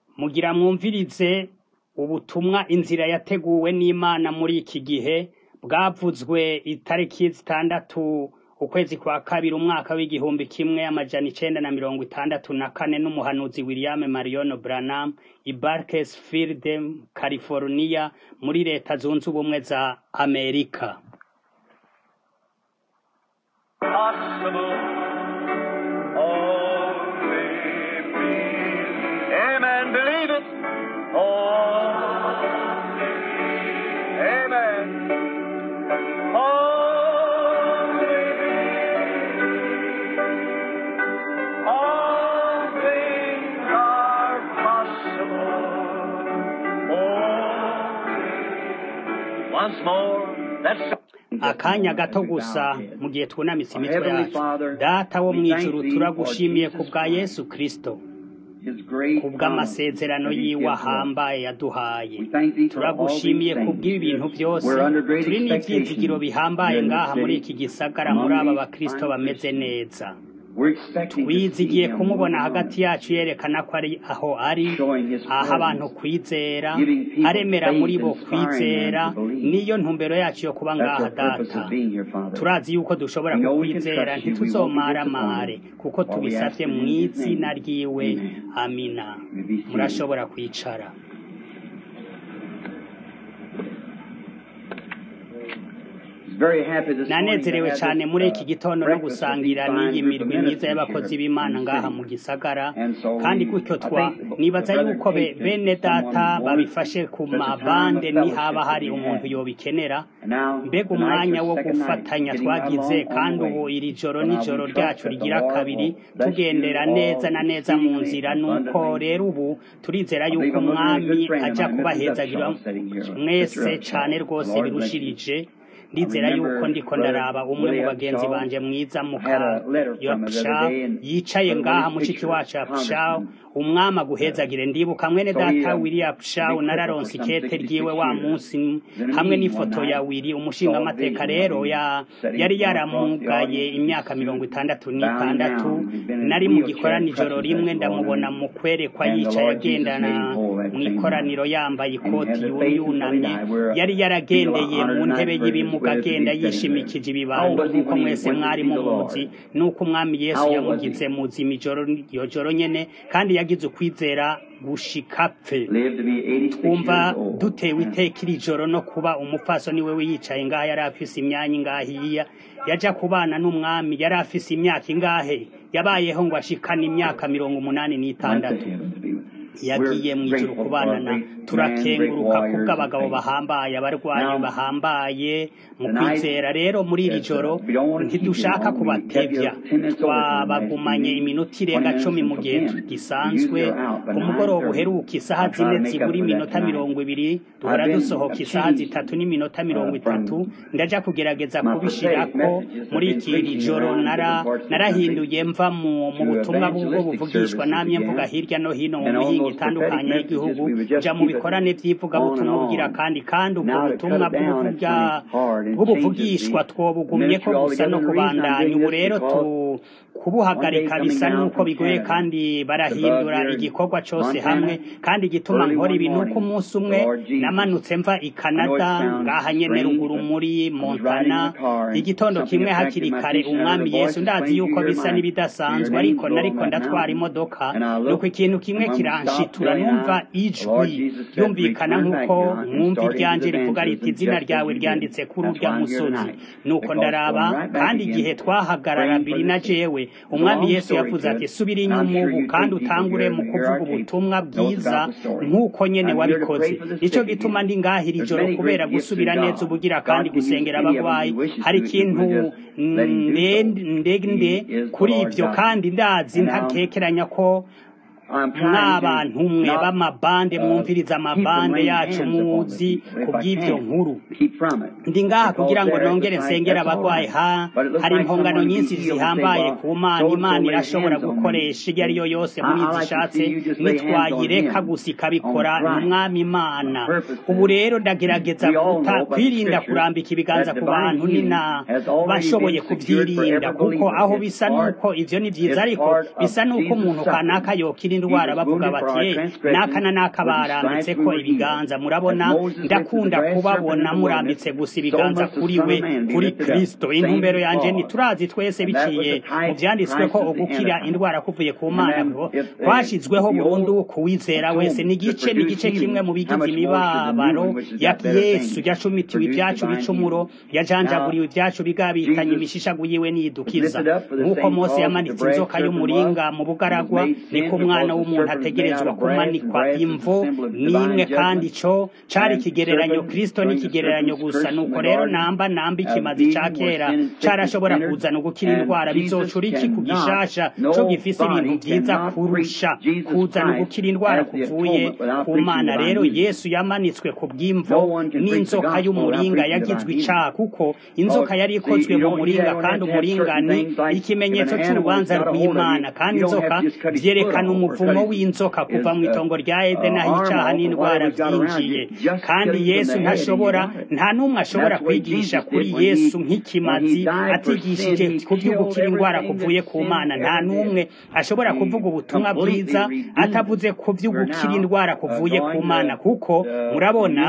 Mugira mwumvirize ubutumwa inzira yateguwe n'Imana muri iki gihe bwavuzwe itariki zitandatu ukwezi kwa kabiri umwaka w'igihumbi kimwe amajana icenda na mirongo itandatu na kane n'umuhanuzi William Marion Branham i Bakersfield, California muri leta zunze ubumwe za Amerika. possible. Only believe. Amen. Believe it. Only. Amen. Only believe. All things are possible. Only. Once more. That's akanya gato gusa mu gihe twunamitse imitwe yacu data wo mw'ijuru turagushimiye ku bwa yesu kristo ku bw'amasezerano yiwe ahambaye yaduhaye turagushimiye ku bw'ibi bintu byose turi n'ivyizigiro bihambaye ngaha muri iki gisagara muri aba bakristo bameze neza twizigiye kumubona hagati yacu yerekana ko ari aho ari aho abantu kwizera aremera muri bo kwizera niyo ntumbero yacu yo kuba ngaha data turazi yuko dushobora kukwizera ntituzomaramare kuko tubisavye mu izina ryiwe amina murashobora kwicara nanezerewe cyane muri iki gitondo no gusangira n'iyi mirwi myiza y'abakozi b'imana ngaha mu gisagara kandi gutyo twa nibaza yuko be- bene data babifashe ku mabande nihaba hari umuntu yobikenera mbega umwanya wo gufatanya twagize kandi ubu iri joro n'ijoro ryacu rigira kabiri tugendera neza na neza mu nzira nuko rero ubu turizera yuko umwami aja kubahezagira mwese cane rwose birushirije ndizera yuko ndiko ndaraba umwe mu bagenzi banje mwiza muka Yorkshire yicaye ngaha mushiki wacu Yorkshire umwami aguhezagire ndibuka mwene data William Shaw nararonse ikete ryiwe wa munsi hamwe n'ifoto ya Willy umushinga amateka rero ya yari yaramugaye imyaka mirongo itandatu n'itandatu nari mu gikorani ijoro rimwe ndamubona mu kwerekwa yicaye agendana mu ikoraniro yambaye ikoti yunamye yari yaragendeye mu ntebe y'ibimuga agenda yishimikije ibibando nk'uko mwese mwari mumuzi n'uko umwami yesu yamugize muzima ijoro iyo joro nyene kandi yagize ukwizera gushika apfe twumva dutewe iteka iri joro no kuba umupfasoni wewe yicaye ngaha yari afise imyanya ingahiya yaja kubana n'umwami yari afise imyaka ingahe yabayeho ngo ashikane imyaka mirongo umunani n'itandatu yagiye mu ijuru kubanana turakenguruka kubw'abagabo bahambaye abarwanyi bahambaye mu kwizera rero muri iri joro ntidushaka kubatevya twabagumanye iminota irenga cumi mu gihe gisanzwe ku mugoroba uheruka isaha zine zibura iminota mirongo ibiri duhora dusohoka isaha zitatu n'iminota mirongo itatu ndaja kugerageza kubishirako muri iki joro nara narahinduye mva mu mu butumwa bw'ubwo buvugishwa namye mvuga hirya no hino mu mihingo itandukanye y'igihugu ja mu bikorane vy'ivugabutumwa bugira kandi kandi ubwo butumwa bw'ubuvuga bw'ubuvugishwa twobugumye ko gusa no kubandanya ubu rero tu kubuhagarika bisa nuko bigoye kandi barahindura igikorwa cose hamwe kandi igituma nkora ibi nuko umunsi umwe namanutse mva i Canada ngaha nyene ruguru muri Montana igitondo kimwe hakiri kare umwami Yesu ndazi yuko bisa n'ibidasanzwe ariko nariko ndatwara imodoka nuko ikintu kimwe kiranshitura numva ijwi yumvikana nk'uko mwumva iryanje rivuga riti izina ryawe ryanditse kuri urya musozi nuko ndaraba kandi igihe twahagarara biri na jewe umwami yesu yavuze ati subira inyuma ubu kandi utangure mu kuvuga ubutumwa bwiza nk'uko nyene wabikoze nico gituma ndi ngaha iri joro kubera gusubira neza ubugira kandi gusengera abagwayi hari ikintu ndende kuri ivyo kandi ndazi ntakekeranya ko mw'abantu mwe b'amabande mwumviriza amabande yacu muzi ku bw'ivyo nkuru ndi ngaha kugira ngo nongere nsengera abagwayi ha hari impongano nyinshi zihambaye ku mana imana irashobora gukoresha iyo ari yo yose muri izi ishatse nitwayireka gusa ikabikora ni umwami imana ubu rero ndagerageza kuta kwirinda kurambika ibiganza ku bantu nina bashoboye kubyirinda kuko aho bisa nuko ivyo ni vyiza ariko bisa nuko umuntu kanaka yokira indwara bavuga bati "Eh, n'aka na n'aka barambitse ko ibiganza murabona ndakunda kubabona murambitse gusa ibiganza kuri we kuri kristo intumbero yanje ni turazi twese biciye mu vyanditswe ko ugukira indwara kuvuye ku mana ko kwashizweho burundu kuwizera wese ni igice ni igice kimwe mu bigize imibabaro ya yesu yacumitiwe ibyacu bicumuro yajanjaguriwe ibyacu bigabitanye imishishagu yiwe niyidukiza nk'uko mose yamanitse inzoka y'umuringa mu bugaragwa niko umwana w'umuntu ategerezwa kumanikwa imvo n'imwe kandi ico cari ikigereranyo kristo n'ikigereranyo gusa nuko rero namba namba ikimazi ca kera carashobora kuzana ugukira indwara bizocura iki ku gishasha co gifise ibintu vyiza kurusha kuzana ugukira indwara kuvuye ku mana rero yesu yamanitswe ku bw'imvo n'inzoka y'umuringa yagizwe icaha kuko inzoka yari ikozwe mu muringa kandi umuringa ni ikimenyetso c'urubanza rw'imana kandi inzoka vyerekana umuvumo w'inzoka kuva mu itongo rya edeni aho icaha n'indwara vyinjiye kandi yesu ntashobora nta n'umwe ashobora kwigisha kuri yesu nk'ikimazi atigishije ku vy'ugukira indwara kuvuye ku mana nta n'umwe ashobora kuvuga ubutumwa bwiza atavuze ku vy'ugukira indwara kuvuye ku mana kuko murabona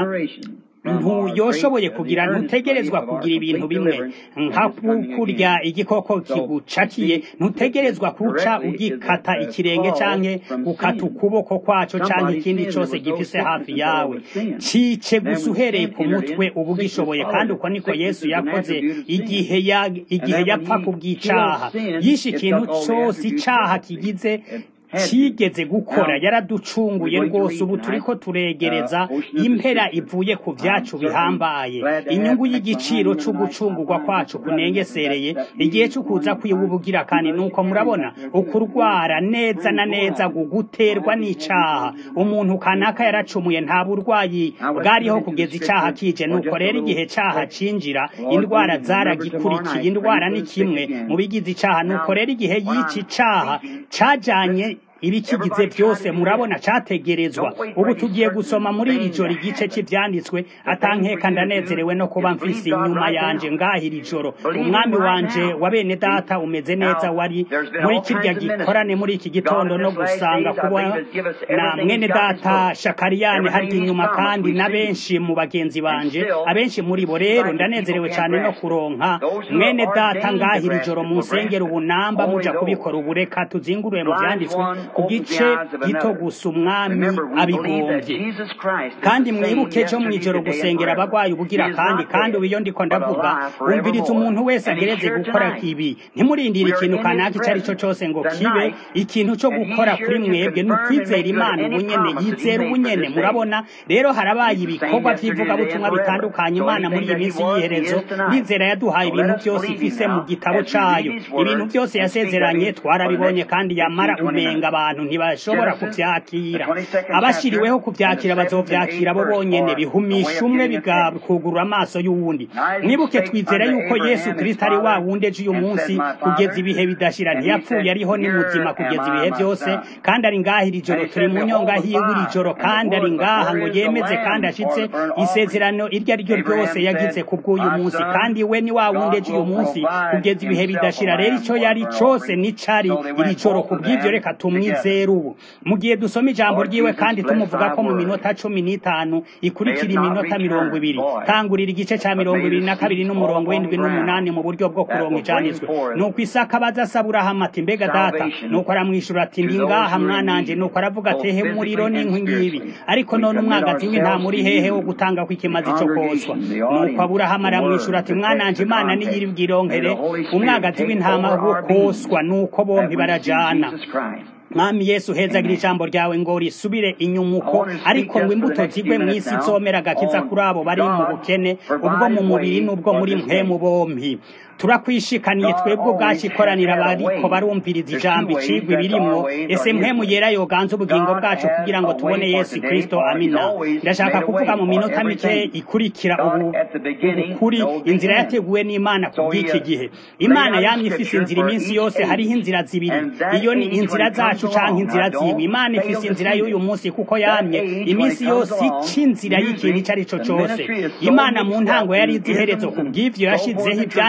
ntuyoshoboye kugira ntutegerezwa kugira ibintu bimwe nka kurya igikoko kigucakiye ntutegerezwa kuca ugikata ikirenge canke gukata ukuboko kwaco canke ikindi cose gifise hafi yawe cice gusa uhereye ku mutwe uba ugishoboye kandi uko niko yesu yakoze igihe ya igihe yapfa kubw'icaha yishe ikintu cose icaha kigize kigeze gukora yaraducunguye rwose ubu turiko turegereza impera ivuye ku vyacu bihambaye inyungu y'igiciro co gucungurwa kwacu kunengesereye igihe co kuza kwiwubugira kandi nuko murabona ukurwara neza na neza guguterwa n'icaha umuntu kanaka yaracumuye nta burwayi bwariho kugeza icaha kije nuko rero igihe caha cinjira indwara zaragikurikiye indwara ni kimwe mu bigize icaha nuko rero igihe y'ici icaha cajanye ibikigize byose murabona categerezwa ubu tugiye gusoma muri iri joro igice cy'ivyanditswe atankeka ndanezerewe no kuba mfise inyuma yanje ngaha iri joro umwami wanje wa bene data umeze neza wari muri kirya gikorane muri iki gitondo no gusanga kubona na mwene data shakariyane harya inyuma kandi na benshi mu bagenzi banje abenshi muri bo rero ndanezerewe cyane no kuronka mwene data ngaha iri joro mu nsengero ubunamba muja kubikora ubureka tuzinguruye mu vyanditswe ku gice gito gusa umwami abigombye kandi mwibuke cyo mw'ijoro gusengera abagwayi ubugira kandi kandi ubu iyo ndiko ndavuga wumviriza umuntu wese agereze gukora ibi ntimurindire ikintu kanaka icyo ari cyo cyose ngo kibe ikintu cyo gukora kuri mwebwe ni ukwizera imana ubunyene yizera ubunyene murabona rero harabaye ibikorwa by'ivugabutumwa bitandukanye imana muri iyi minsi y'iherezo nizera yaduhaye ibintu byose ifise mu gitabo cayo ibintu byose yasezeranye twarabibonye kandi yamara umenga abantu ntibashobora kuvyakira abashiriweho kuvyakira bazovyakira bo bonyene bihumisha umwe bigakugurura amaso y'uwundi mwibuke twizera yuko yesu kristo ari wa wundi ejo uyu munsi kugeza ibihe bidashira ntiyapfuye ariho ni muzima kugeza ibihe byose kandi ari ngaha iri joro turi mu nyonga hiwe iri joro kandi ari ngaha ngo yemeze kandi ashitse isezerano iryo ari ryo ryose yagize ku bw'uyu munsi kandi we ni wa wundi ejo uyu munsi kugeza ibihe bidashira rero ico yari cose nicari iri joro ku bw'ivyo reka tumwizere ubu mu gihe dusoma ijambo ryiwe kandi tumuvuga ko mu minota cumi n'itanu ikurikira iminota mirongo ibiri tangurira igice ca mirongo ibiri na kabiri n'umurongo w'indwi n'umunani mu buryo bwo kuronka ijanditswe nuko isaka abaza asaba aburahamu ati mbega data nuko aramwishura ati ndi ngaha mwananje nuko aravuga ati he umuriro n'inkwi ngibi ariko none umwagazi w'intama muri hehe wo gutanga ko ikimazi co koswa nuko aburahamu aramwishura ati mwananje imana niyiri bwironkere umwagazi w'intama wo koswa nuko bompi barajana mwami yesu hezagira ijambo ryawe ngo risubire inyuma uko ariko ngo imbuto zigwe mu isi zomera agakiza kuri abo bari mu bukene ubwo mu mubiri n'ubwo muri mpemu bompi turakwishikaniye twebwe ubwacu ikoranira bariko barumviriza ijambo icigwa ibirimwo ese mpemu yera yoganza ubugingo bwacu kugira ngo tubone yesu kristo amina ndashaka kuvuga mu minota mike ikurikira ubu kuri inzira yateguwe n'imana ku bw'iki gihe imana yamye ifise inzira iminsi yose hariho inzira zibiri iyo ni inzira zacu canke inzira ziwe imana ifise inzira y'uyu munsi kuko yamye iminsi yose ica inzira y'ikintu ico ari co cose imana mu ntango yari izi iherezo ku bw'ivyo yashizeho ivyanditswe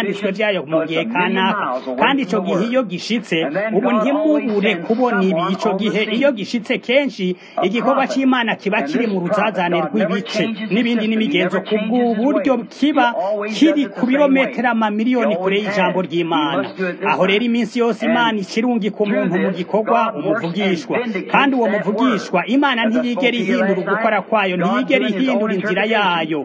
vyayo mu gihe kanaka kandi ico gihe iyo gishitse ubu ntimubure kubona ibi ico gihe iyo gishitse kenshi igikorwa c'imana kiba kiri mu ruzazane rw'ibice n'ibindi n'imigenzo ku bw'uburyo kiba kiri ku birometero amamiliyoni kure y'ijambo ry'imana aho rero iminsi yose imana ikirungika umuntu mu gikorwa umuvugishwa kandi uwo muvugishwa imana ntiyigera ihindura ugukora kwayo ntiyigera ihindura inzira yayo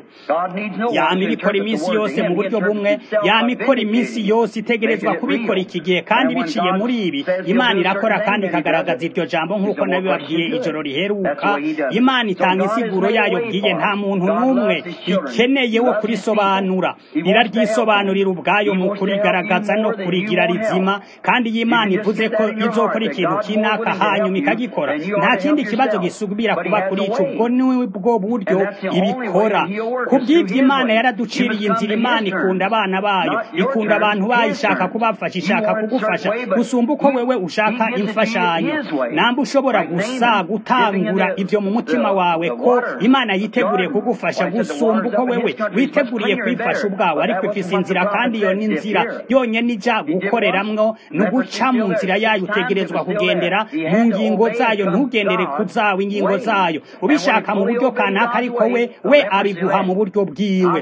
yama ibikora iminsi yose mu buryo bumwe yama ikora iminsi yose itegerezwa kubikora iki gihe kandi biciye muri ibi imana irakora kandi ikagaragaza iryo jambo nk'uko nabibabwiye ijoro riheruka imana itanga insiguro yayo bwiye nta muntu n'umwe ikeneye wo kurisobanura iraryisobanurira ubwayo mu kurigaragaza no kurigira rizima kandi iyi imana ivuze ko izokora ikintu kinaka hanyuma ikagikora nta kindi kibazo gisubira kuba kuri ico ubwo nibwo buryo ibikora ku bw'ivyo imana yaraduciriye inzira imana ikunda abana bayo ikunda abantu bayo ishaka kubafasha ishaka kugufasha gusumba uko wewe ushaka imfashanyo namba ushobora gusa gutangura ivyo mu mutima wawe ko imana yiteguriye kugufasha gusumba uko wewe witeguriye kwifasha ubwawe ariko ifise inzira kandi iyo ni inzira yonyene ija gukoreramwo ni uguca mu nzira yayo utegerezwa kugendera mu ngingo zayo ntugendere ku zawe ingingo zayo ubishaka mu buryo kanaka ariko we we abiguha mu buryo bwiwe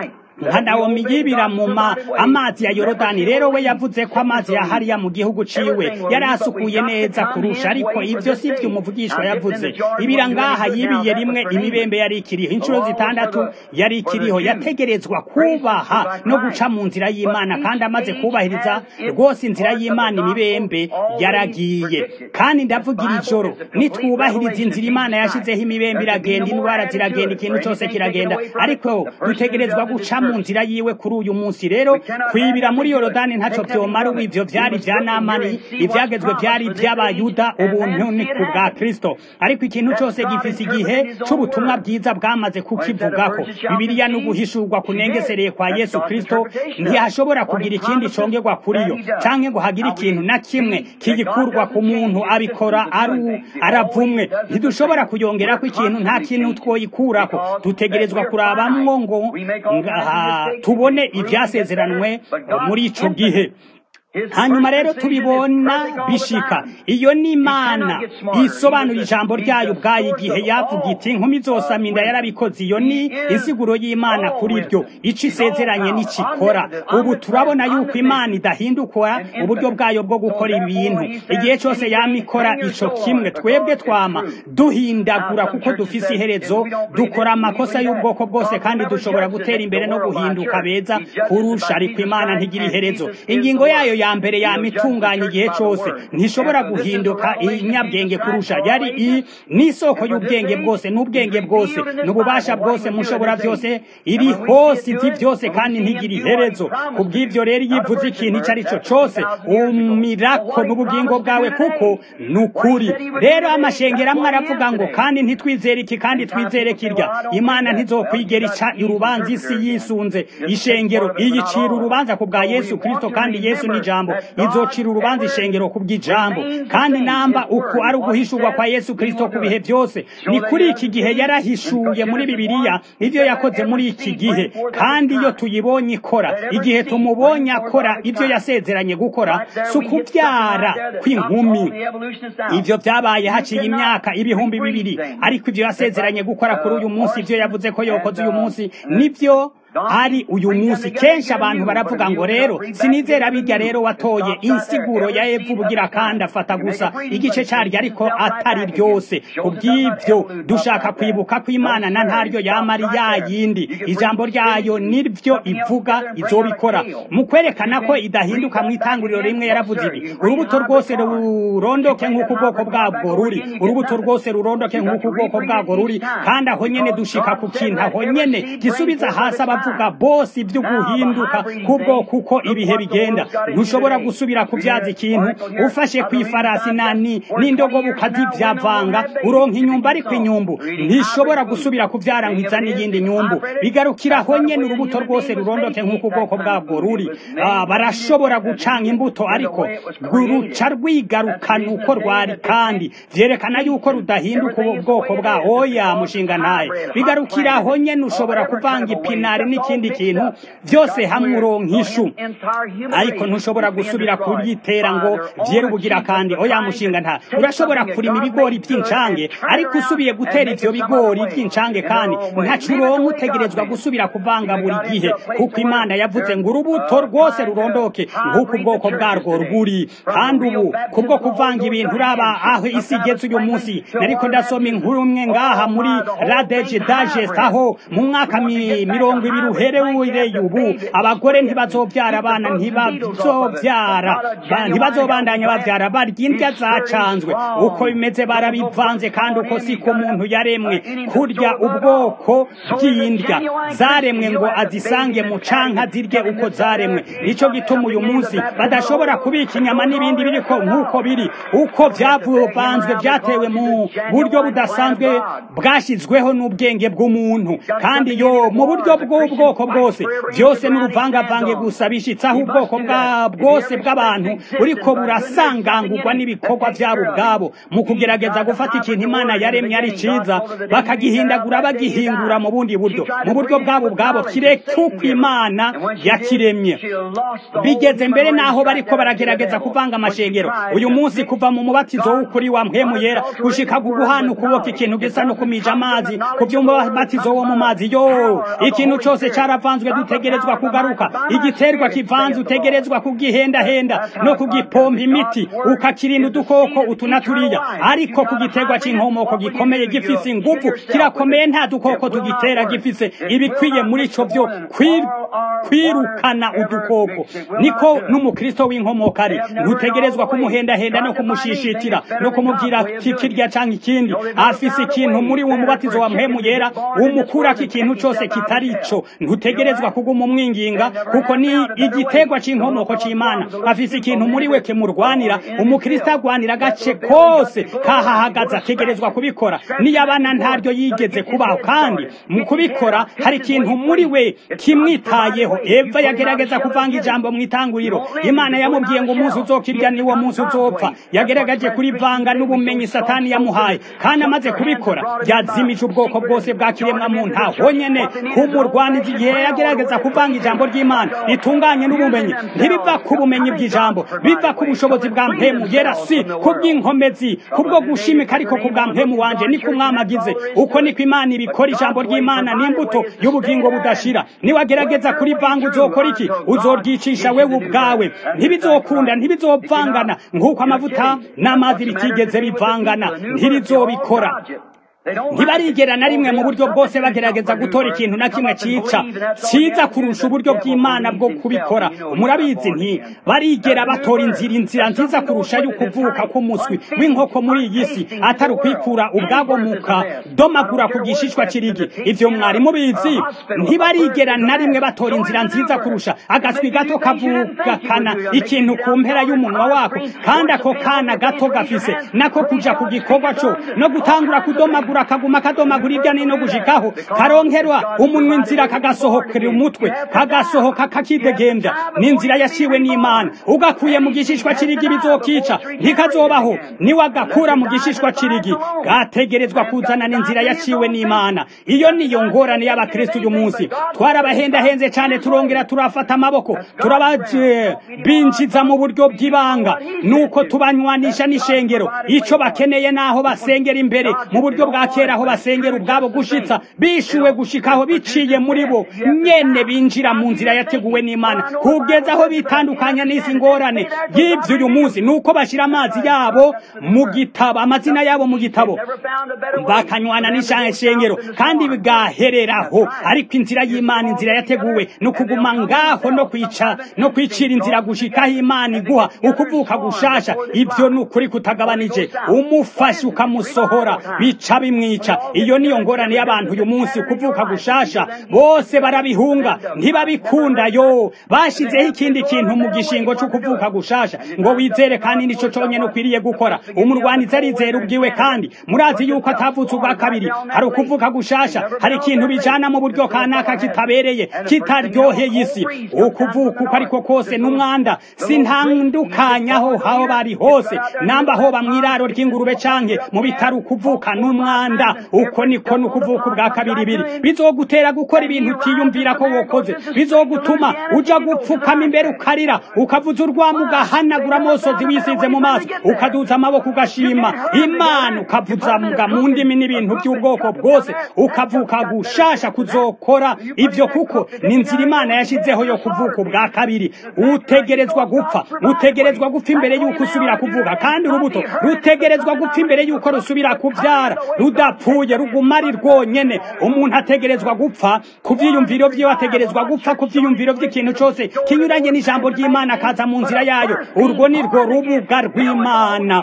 nka nawomi yibira mu ma amazi ya yorodani rero we yavuze ko amazi ya hariya mu gihugu ciwe yari asukuye neza kurusha ariko ivyo si vyo umuvugishwa yavuze ibira ngaha yibiye rimwe imibembe yari ikiriho inshuro zitandatu yari ikiriho yategerezwa kubaha no guca mu nzira y'imana kandi amaze kubahiriza rwose inzira y'imana imibembe yaragiye kandi ndavugira ijoro nitwubahiriza inzira imana yashizeho imibembe iragenda indwara ziragenda ikintu cose kiragenda ariko dutegerezwa guca mu nzira yiwe kuri uyu munsi rero kwibira muri yorodani ntaco vyomara ubu ivyo vyari vya namani ivyagezwe vyari ivy'abayuda ubuntu ni ku bwa kristo ariko ikintu cose gifise igihe c'ubutumwa bwiza bwamaze kukivugako bibiliya ni uguhishurwa kunengesereye kwa yesu kristo ntihashobora kugira ikindi congerwa kuri yo canke ngo hagire ikintu na kimwe kigikurwa ku muntu abikora ari aravumwe ntidushobora kuyongerako ikintu nta kintu twoyikurako dutegerezwa kurabamwo ngo tubone ibyasezeranwe muri ico gihe hanyuma rero tubibona bishika iyo ni imana isobanura ijambo ryayo ubwayo igihe yavuga iti inkumi zose aminda yarabikoze iyo ni insiguro y'imana kuri ryo ico isezeranye n'ikikora ubu turabona yuko imana idahindukora uburyo bwayo bwo gukora ibintu igihe cyose yama ikora ico kimwe twebwe twama duhindagura kuko dufise iherezo dukora amakosa y'ubwoko bwose kandi dushobora gutera imbere no guhinduka beza kurusha ariko imana ntigira iherezo ingingo yayo ya mbere yama itunganya igihe cyose ntishobora guhinduka inyabwenge kurusha yari i n'isoko y'ubwenge bwose n'ubwenge bwose n'ububasha bwose mushobora byose iri hose izi byose kandi ntigira iherezo ku bw'ibyo rero iyo ivuze ikintu icyo ari cyo cyose umirako n'ubugingo bwawe kuko ni ukuri rero amashengero amwe aravuga ngo kandi ntitwizere iki kandi twizere kirya imana ntizokwigera ica urubanza isi yisunze ishengero iyicira urubanza ku bwa yesu kirisito kandi yesu ni ijambo izocira urubanza ishengero ku bw'ijambo kandi namba uku ari uguhishurwa kwa yesu kirisito ku bihe byose ni kuri iki gihe yarahishuye muri bibiliya ibyo yakoze muri iki gihe kandi iyo tuyibonye ikora igihe tumubonye akora ibyo yasezeranye gukora si ukubyara kw'inkumi ibyo byabaye haciye imyaka ibihumbi bibiri ariko ibyo yasezeranye gukora kuri uyu munsi ibyo yavuze ko yokoze uyu munsi nibyo ari uyu munsi kenshi abantu baravuga ngo rero sinizera bijya rero watoye insiguro ya evu bugira kandi afata gusa igice cyaryo ariko atari ryose kubw'ibyo dushaka kwibuka ko imana na ntaryo yamari yayindi ijambo ryayo niryo ivuga izobikora mu kwerekana ko idahinduka mu itanguriro rimwe yaravuze ibi urubuto rwose rurondoke nk'uko ubwoko bwabwo ruri urubuto rwose rurondoke nk'uko ubwoko bwabwo ruri kandi aho nyene dushika ku kintu aho nyene gisubiza hasi abavuga bose ibyo guhinduka kubwo kuko ibihe bigenda ntushobora gusubira kubyaza ikintu ufashe ku ifarasi nani n'indogobe ukazivyavanga uronka inyumbu ariko inyumbu ntishobora gusubira kuvyara ngo izane iyindi nyumbu bigarukira aho nyene urubuto rwose rurondoke nk'uko ubwoko bwabwo ruri Ah, barashobora gucanga imbuto ariko ruca rwigarukana uko rwari kandi vyerekana yuko rudahinduka ubu bwoko bwa oya mushinga ntaye bigarukira aho nyene ushobora kuvanga ipinari n'ikindi kintu byose hamwe uronka ishu ariko ntushobora gusubira kuryitera ngo vyera ubugira kandi oya mushinga nta urashobora kurima ibigori by'incange ariko usubiye gutera ivyo bigori by'incange kandi ntaco uronka utegerezwa gusubira kuvanga buri gihe kuko imana yavuze ngo urubuto rwose rurondoke nk'uko ubwoko bwarwo rwuri kandi ubu kubwo kuvanga ibintu uraba aho isi igeze uyu munsi nariko ndasoma inkuru imwe ngaha muri radeje dagest aho mu mwaka mi- mirongo ibiri uhereye ubu abagore ntibazobyara abana ntibazobyara ba- ntibazobandanya babyara barya indya zacanzwe uko bimeze barabivanze kandi uko siko umuntu yaremwe kurya ubwoko bw'indya zaremwe ngo azisange mu canka zirye uko zaremwe nico gituma uyu munsi badashobora kubika inyama n'ibindi biriko nk'uko biri uko vyavanzwe vyatewe mu buryo budasanzwe bwashyizweho n'ubwenge bw'umuntu kandi yo mu buryo bw'ubwoko bwose byose n'uruvangavange gusa bishitsaho ubwoko bwa bwose bw'abantu buriko burasangangurwa n'ibikorwa byabo ubwabo mu kugerageza gufata ikintu imana yaremye ari ciza bakagihindagura bagihingura mu bundi buryo mu buryo bwabo ubwabo kireka uko imana yakiremye bigeze mbere naho bariko baragerageza kuvanga amashengero uyu munsi kuva mu mubatizo w'ukuri wa mpwemu yera gushika ku guhana ukuboko ikintu gisa no kumija amazi ku by'umubatizo wo mu mazi yo ikintu cose caravanzwe dutegerezwa kugaruka igiterwa kivanze utegerezwa kugihendahenda no kugipompa imiti ukakirinda udukoko utu na turiya ariko ku giterwa c'inkomoko gikomeye gifise inguvu kirakomeye nta dukoko tugitera gifise ibikwiye muri ico vyo kwir- kwirukana udukoko niko n'umukristo w'inkomoka ari ntutegerezwa kumuhendahenda no kumushishitira no kumubwira kikirya canke ikindi afise ikintu muri uwo mubatizo wa mpemu yera umukurako ikintu cose kitari ico ntutegerezwa kuguma umwinginga kuko ni igiterwa c'inkomoko c'imana afise ikintu muri we kimurwanira umukristo agwanira agace kose kahahagaze ategerezwa kubikora niyo abana ntaryo yigeze kubaho kandi mu kubikora hari ikintu muri we kimwitayeho eva yagerageza kuvanga ijambo mu itanguriro imana yamubwiye ngo umunsi uzokirya niwo munsi uzopfa yageragaje kurivanga n'ubumenyi satani yamuhaye kandi amaze kubikora yazimije ubwoko bwose bwa kiremwa muntu aho nyene kumurwaniza igihe yagerageza kuvanga ijambo ry'imana ritunganye n'ubumenyi ntibiva ku bumenyi bw'ijambo biva ku bushobozi bwa mpemu yera si ku bw'inkomezi kubwo gushimika ariko ku bwa mpemu wanje niko umwami agize uko niko imana ibikora ijambo ry'imana n'imbuto y'ubugingo budashira niwagerageza kurivanga uzokora iki uzoryicisha wewe ubwawe ntibizokunda ntibizovangana nk'uko amavuta n'amazi bitigeze bivangana ntibizobikora ntibarigera na rimwe mu buryo bwose bagerageza gutora ikintu na kimwe cica ciza kurusha uburyo bw'imana bwo kubikora murabizi nti barigera batora inzira inzira nziza kurusha yo kuvuka k'umuswi w'inkoko muri iyi si atari ukwikura ubwago muka domagura ku gishishwa kirigi ivyo mwari mubizi ntibarigera na rimwe batora inzira nziza kurusha agaswi gato kavugakana ikintu ku mpera y'umunwa wako kandi ako kana gato gafise nako kuja ku gikorwa co no gutangura kudomagura kaguma kadomagura irya nino gushikaho karonkerwa umunwa inzira kagasohokera umutwe kagasohoka kakidegembya n'inzira yaciwe n'imana ugakuye mu gishishwa cirigi bizokica ntikazobaho niwagakura mu gishishwa cirigi gategerezwa kuzana n'inzira yaciwe n'imana iyo niyo ngorane y'abakristo uyu munsi twarabahendahenze cane turongera turafata amaboko turababinjiza mu buryo bw'ibanga nuko tubanywanisha n'ishengero ico bakeneye naho basengera imbere mu buryo bwa kera aho basengera ubwabo gushitsa bishuwe gushikaho biciye muri bo nyene binjira mu nzira yateguwe n'imana kugeza aho bitandukanya n'isi ngorane y'ivyo uyu munsi nuko bashira amazi yabo mu gitabo amazina yabo mu gitabo bakanywana n'ishengero kandi bigahereraho ariko inzira y'imana inzira yateguwe ni ukuguma ngaho no kwica no kwicira inzira gushikaho imana iguha ukuvuka gushasha ivyo ni ukuri kutagabanije umufashe ukamusohora bica bimwica iyo niyo ngorane y'abantu uyu munsi kuvuka gushasha bose barabihunga ntibabikunda yo bashizeho ikindi kintu mu gishingo cyo kuvuka gushasha ngo wizere kandi nico conyene ukwiriye gukora umurwanizi arizera ubwiwe kandi murazi yuko atavutse ubwa kabiri hari ukuvuka gushasha hari ikintu bijana mu buryo kanaka kitabereye kitaryoheye isi ukuvuka uko ariko kose n'umwanda sintandukanyaho aho bari hose namba hoba mw'iraro ry'ingurube canke mu bitaro ukuvuka n'umwanda mweranda uko niko nukuvuka ubwa kabiri biri bizogutera gukora ibintu utiyumvira ko wokoze bizogutuma uja gupfukama imbere ukarira ukavuza urwamo ugahanagura amosozi wisize mu maso ukaduza amaboko ugashima imana ukavuza mga mu ndimi n'ibintu by'ubwoko bwose ukavuka gushasha kuzokora ibyo kuko ni inzira imana yashizeho yo kuvuka ubwa kabiri utegerezwa gupfa utegerezwa gupfa imbere y'uko usubira kuvuga kandi urubuto rutegerezwa gupfa imbere y'uko rusubira kubyara rudapfuye ruguma ari rwonyene umuntu ategerezwa gupfa ku byiyumviro byiwe ategerezwa gupfa ku byiyumviro by'ikintu cyose kinyuranye n'ijambo ry'imana akaza mu nzira yayo urwo ni rwo rubuga rw'imana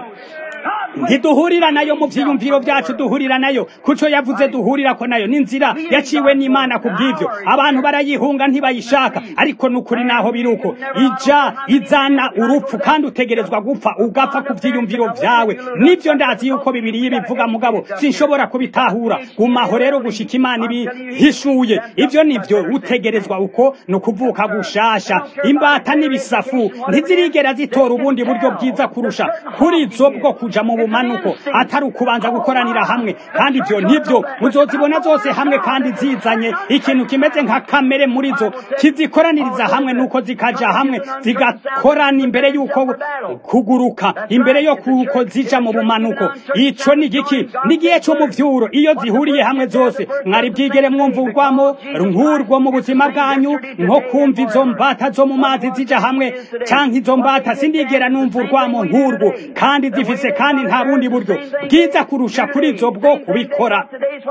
ntiduhurira nayo mu byiyumviro byacu duhurira nayo kuco yavuze duhurira ko nayo n'inzira yaciwe n'imana ku bw'ibyo abantu barayihunga ntibayishaka ariko n'ukuri naho biri uko ija izana urupfu kandi utegerezwa gupfa ugapfa ku byiyumviro byawe nibyo ndazi yuko bibiri bivuga mugabo sinshobora kubitahura gumaho rero gushika imana ibihishuye ibyo nibyo utegerezwa uko ni ukuvuka gushasha imbata n'ibisafu ntizirigera zitora ubundi buryo bwiza kurusha kuri zo bwo kuja mu bumanuko atari ukubanza gukoranira hamwe kandi ibyo nibyo muzozibona zose hamwe kandi zizanye ikintu kimeze nka kamere muri zo kizikoraniriza hamwe nuko zikaja hamwe zigakorana imbere y'uko kuguruka imbere yo kuko zija mu bumanuko ico ni giki n'igihe cy'umuvyuro iyo zihuriye hamwe zose mwari bwigere mwumva urwamo nk'urwo mu buzima bwanyu nko kumva izo mbata zo mu mazi zija hamwe canke izo mbata sindigera numva urwamo nk'urwo kandi zifise kandi nta bundi buryo bwiza kurusha kuri zo bwo kubikora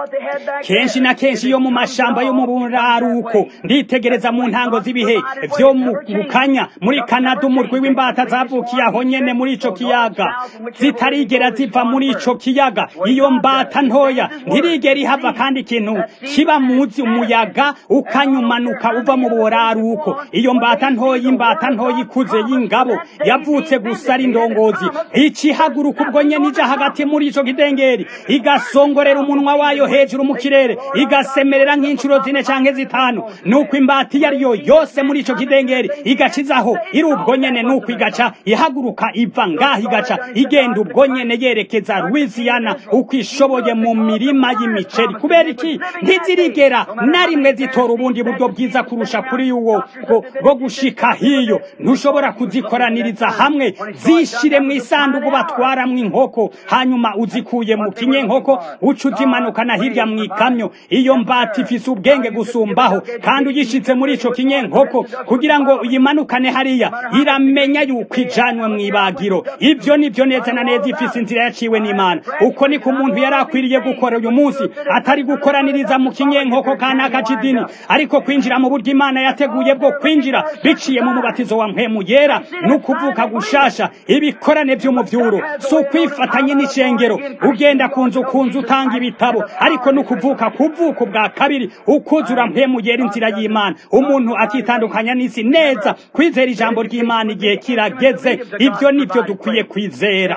kenshi na kenshi iyo mu mashamba yo mu buraruko nditegereza mu ntango z'ibihe vyo mu kanya muri kanada umurwi w'imbata zavukiye aho nyene muri ico kiyaga zitarigera ziva muri ico kiyaga iyo mbata ntoya ntirigera ihava kandi ikintu kiba muzi umuyaga ukanyumanuka uva mu buraruko iyo mbata ntoya imbata ntoya ikuze y'ingabo yavutse gusa ari indongozi ikihaguruka ubwo nyene ija hagati muri ico kidengeri igasongorera umunwa wayo hejuru mu kirere igasemerera nk'inshuro zine canke zitanu nuko imbata iyo ariyo yose muri ico kidengeri igacizaho iri ubwo nyene nuko igaca ihaguruka iva ngaho igaca igenda ubwo nyene yerekeza Louisiana uko ishoboye mu mirima y'imiceri kubera iki ntizirigera na rimwe zitora ubundi buryo bwiza kurusha kuri uwo bwo gushika hiyo ntushobora kuzikoraniriza hamwe zishire mu isanduku batwaramwo inkoko hanyuma uzikuye mu kinyenkoko uca uzimanukana hirya mu ikamyo iyo mbata ifise ubwenge gusumbaho kandi uyishitse muri ico kinyenkoko kugira ngo uyimanukane hariya iramenya yuko ijanywe mu ibagiro ibyo nibyo neza na neza ifise inzira yaciwe n'imana uko niko umuntu yari akwiriye gukora uyu munsi atari gukoraniriza mu kinyenkoko kanaka c'idini ariko kwinjira mu buryo imana yateguye bwo kwinjira biciye mu mubatizo wa mpemu yera n'ukuvuka gushasha ibikorane vy'umuvyuro si ukwifatanye n'icengero ugenda ku nzu ku nzu utanga ibitabo ariko n'ukuvuka kuvuka bwa kabiri ukuzura mpemu yera inzira y'imana umuntu akitandukanya n'isi neza kwizera ijambo ry'imana igihe kirageze ibyo nibyo dukwiye kwizera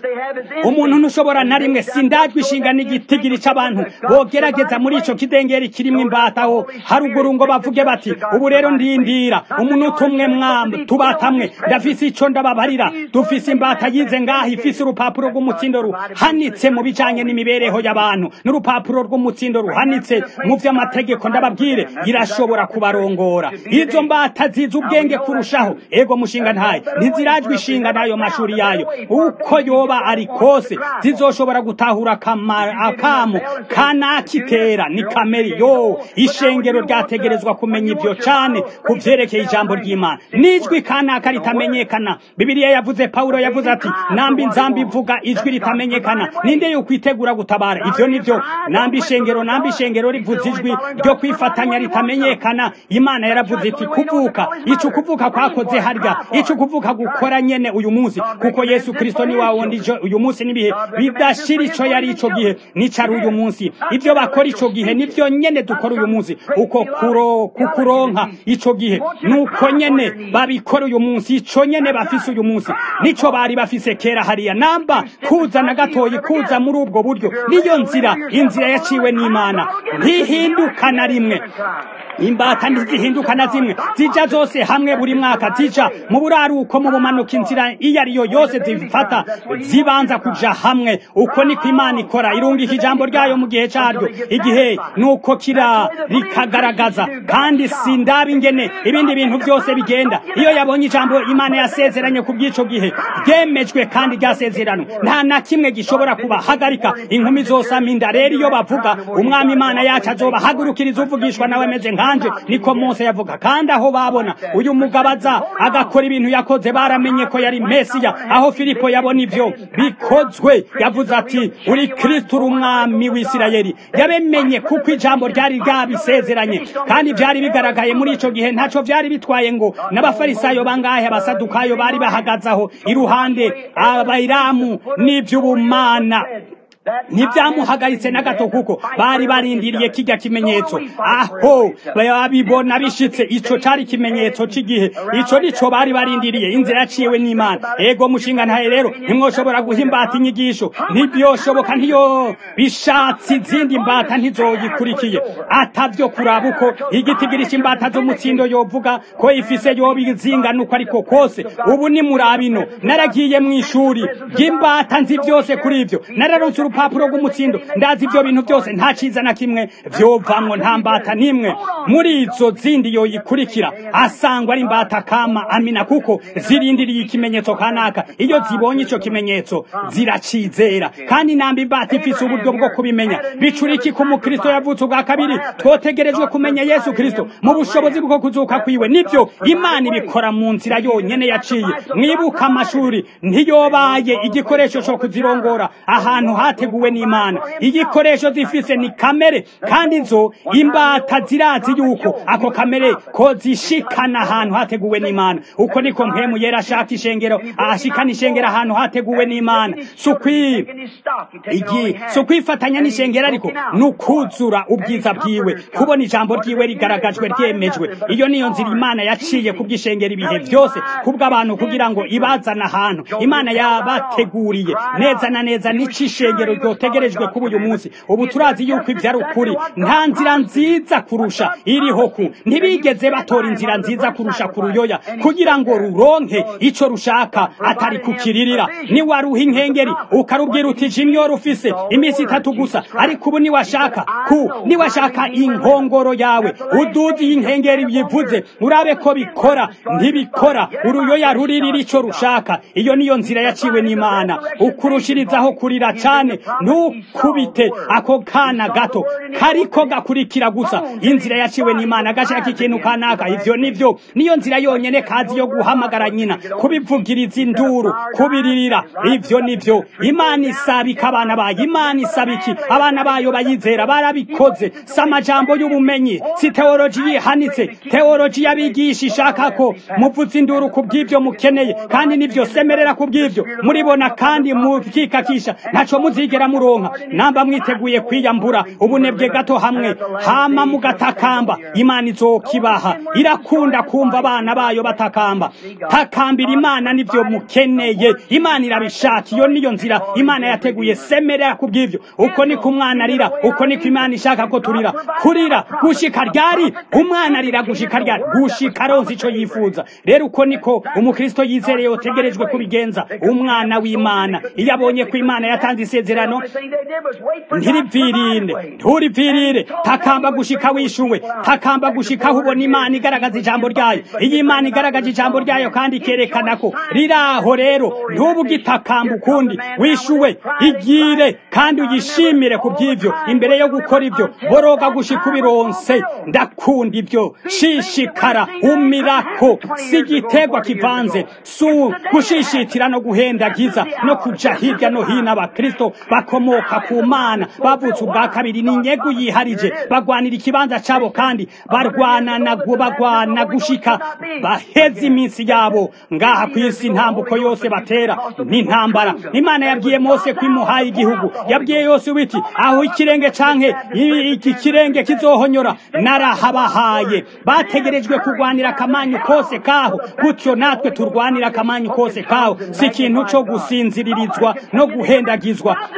umuntu ntushobora na rimwe sindajwe ishinga n'igitigiri c'abantu bogerageza muri ico kidengeri kirimwo imbataho haruguru ngo bavuge bati ubu rero ndindira umuntu tumwe mwamba tubatamwe ndafise ico ndababarira dufise imbata yize ngaha ifise urupapuro rw'umutsindo ruhanitse mu bijanye n'imibereho y'abantu n'urupapuro rw'umutsindo ruhanitse mu vy'amategeko ndababwire irashobora kubarongora izo mbata zize ubwenge kurushaho ego mushinga ntaye ntizirajwe ishinga n'ayo mashuri yayo uko yoba ari kose zizoshobora gutahura akamo kanakitera ni kameri yo ishengero ryategerezwa kumenya ivyo cane ku vyerekeye ijambo ry'imana n'ijwi kanaka ritamenyekana bibiliya yavuze pawulo yavuze ati nambi nzambi ivuga ijwi ritamenyekana ninde yokwitegura gutabara ivyo nivyo nambi ishengero nambi ishengero rivuze ijwi ryo kwifatanya ritamenyekana imana yaravuze iti kuvuka ico kuvuka kwakoze harya ico kuvuka gukora nyene uyu munsi kuko yesu kristo ni wawundi uyu munsi n'ibihe bidashira ico yari ico gihe nicari uyu munsi ivyo bakora ico gihe nivyo nyene dukora uyu munsi uko kuro kukuronka ico gihe nuko nyene babikora uyu munsi ico nyene bafise uyu munsi nico bari bafise kera hariya namba kuza na gatoyi kuza muri ubwo buryo niyo nzira inzira yaciwe n'imana ntihinduka na rimwe imbata ntizihinduka na zimwe zija zose hamwe buri mwaka zija mu buraruko mu bumanuka inzira iyo ariyo yose zifata zibanza kuja hamwe uko niko imana ikora irungika ijambo ryayo mu gihe caryo igihe nuko kira rikagaragaza kandi sindaba ingene ibindi bintu byose bigenda iyo yabonye ijambo imana yasezeranye ku bw'ico gihe ryemejwe kandi ryasezerano nta na kimwe gishobora kubahagarika inkumi zose aminda rero iyo bavuga umwami imana yacu azobahagurukiriza uvugishwa nawe ameze nkanje niko mose yavuga kandi aho babona uyu mugabo aza agakora ibintu yakoze baramenye ko yari mesiya aho filipo yabona ivyo bikozwe yavuze ati uri kristo uri umwami w'isirayeli yabimenye kuko ijambo ryari ryabisezeranye kandi byari bigaragaye muri ico gihe ntaco vyari bitwaye ngo n'abafarisayo bangahe abasadukayo bari bahagaze aho iruhande abayiramu n'ivy'ubumana ntibyamuhagaritse na gato kuko bari barindiriye kijya kimenyetso aho babibona bishitse ico cari ikimenyetso c'igihe ico nico bari barindiriye inzira yaciwe n'imana ego mushinga ntaye rero ntimwoshobora guha imbata inyigisho ntibyoshoboka ntiyo bishatse izindi mbata ntizoyikurikiye atavyo kuraba uko igitigirisha imbata z'umutsindo yovuga ko ifise yobizingana uko ariko kose ubu ni murabino naragiye mu ishuri ry'imbata nzi byose kuri ivyo nararonse urupapuro rw'umutsindo ndazi ivyo bintu byose nta ciza na kimwe vyovamwo nta mbata n'imwe muri izo zindi yoyikurikira asangwa ari imbata kama amina kuko zirindiriye ikimenyetso kanaka iyo zibonye ico kimenyetso ziracizera kandi namba imbata ifise uburyo bwo kubimenya bicura iki ku mukristo yavutse ubwa kabiri twotegerejwe kumenya yesu kristo mu bushobozi bwo kuzuka kwiwe nivyo imana ibikora mu nzira yonyene yaciye mwibuka amashuri ntiyobaye igikoresho co kuzirongora ahantu hateguwe n'imana igikoresho zifise ni kamere kandi zo imbata zirazi yuko ako kamere ko zishikana ahantu hateguwe n'imana uko niko mpemu yera ashaka ishengero ashikana ishengero ahantu hateguwe n'imana sukwi igi sukwifatanya n'ishengero ariko nukuzura ubwiza bwiwe kubona ijambo ryiwe rigaragajwe ryemejwe iyo niyo nzira imana yaciye kubw'ishengero ibihe byose kubw'abantu kugira ngo ibazana ahantu imana yabateguriye neza na neza n'ico ishengero ryotegerejwe kuba uyu munsi ubu turazi yuko ibyo ari ukuri nta nzira nziza kurusha iriho ku ntibigeze batora inzira nziza kurusha ku ruyoya kugira ngo ruronke ico rushaka atari kukiririra niwaruha inkengeri ukarubwira uti jimyo rufise iminsi itatu gusa ariko ubu niwashaka ku niwashaka inkongoro yawe uduzi inkengeri yivuze urabe ko bikora ntibikora uruyoya ruririra ico rushaka iyo niyo nzira yaciwe n'imana ukurushirizaho kurira cane ntukubite ako kana gato kariko gakurikira gusa inzira yaciwe n'imana gashaka ikintu kanaka ivyo nivyo niyo nzira yonyene kazi yo guhamagara nyina kubivugiriza induru kubiririra ivyo nivyo imana isabika abana bayo imana isabiki abana bayo bayizera barabikoze si amajambo y'ubumenyi si teoloji yihanitse teoloji y'abigisha ishaka ko muvuza induru ku bw'ivyo mukeneye kandi nivyo semerera ku bw'ivyo muribona kandi mukikakisha ntaco muzigera muronka namba mwiteguye kwiyambura ubunebwe gato hamwe hama mugatakamba imana izokibaha irakunda kumva abana bayo batakamba takambira imana nivyo mukeneye imana irabishaka iyo niyo nzira imana yateguye semerera ku bw'ivyo uko niko umwana arira uko niko imana ishaka ko turira kurira gushika ryari umwana arira gushika ryari gushika aronse ico yifuza rero uko niko umukristo yizereye utegerejwe kubigenza umwana w'imana iyo abonye ko imana yatanze isezerano ntiripfirinde nturipfirire takamba gushika wishuwe takamba gushika aho ubona imana igaragaza ijambo ryayo iyo imana igaragaje ijambo ryayo kandi ikerekana ko riraho rero ntubu gitakamba ukundi wishuwe igire kandi uyishimire ku by'ivyo imbere yo gukora ibyo boroga gushika ubironse ndakunda ibyo shishikara umirako si igiterwa kivanze su gushishitira no guhendagiza no kuja hirya no hino abakristo bakomoka ku mana bavutse ubwa kabiri ni inyegu yiharije bagwanira ikibanza cabo kandi barwana na bagwana gushika baheze iminsi yabo ngaha ku isi intambuko yose batera n'intambara imana yabwiye mose ko imuhaye igihugu yabwiye yose witi aho ikirenge canke iki kirenge kizohonyora narahabahaye bategerejwe kurwanira akamanyu kose kaho gutyo natwe turwanira akamanyu kose kaho si ikintu co gusinziririzwa no guhendagizwa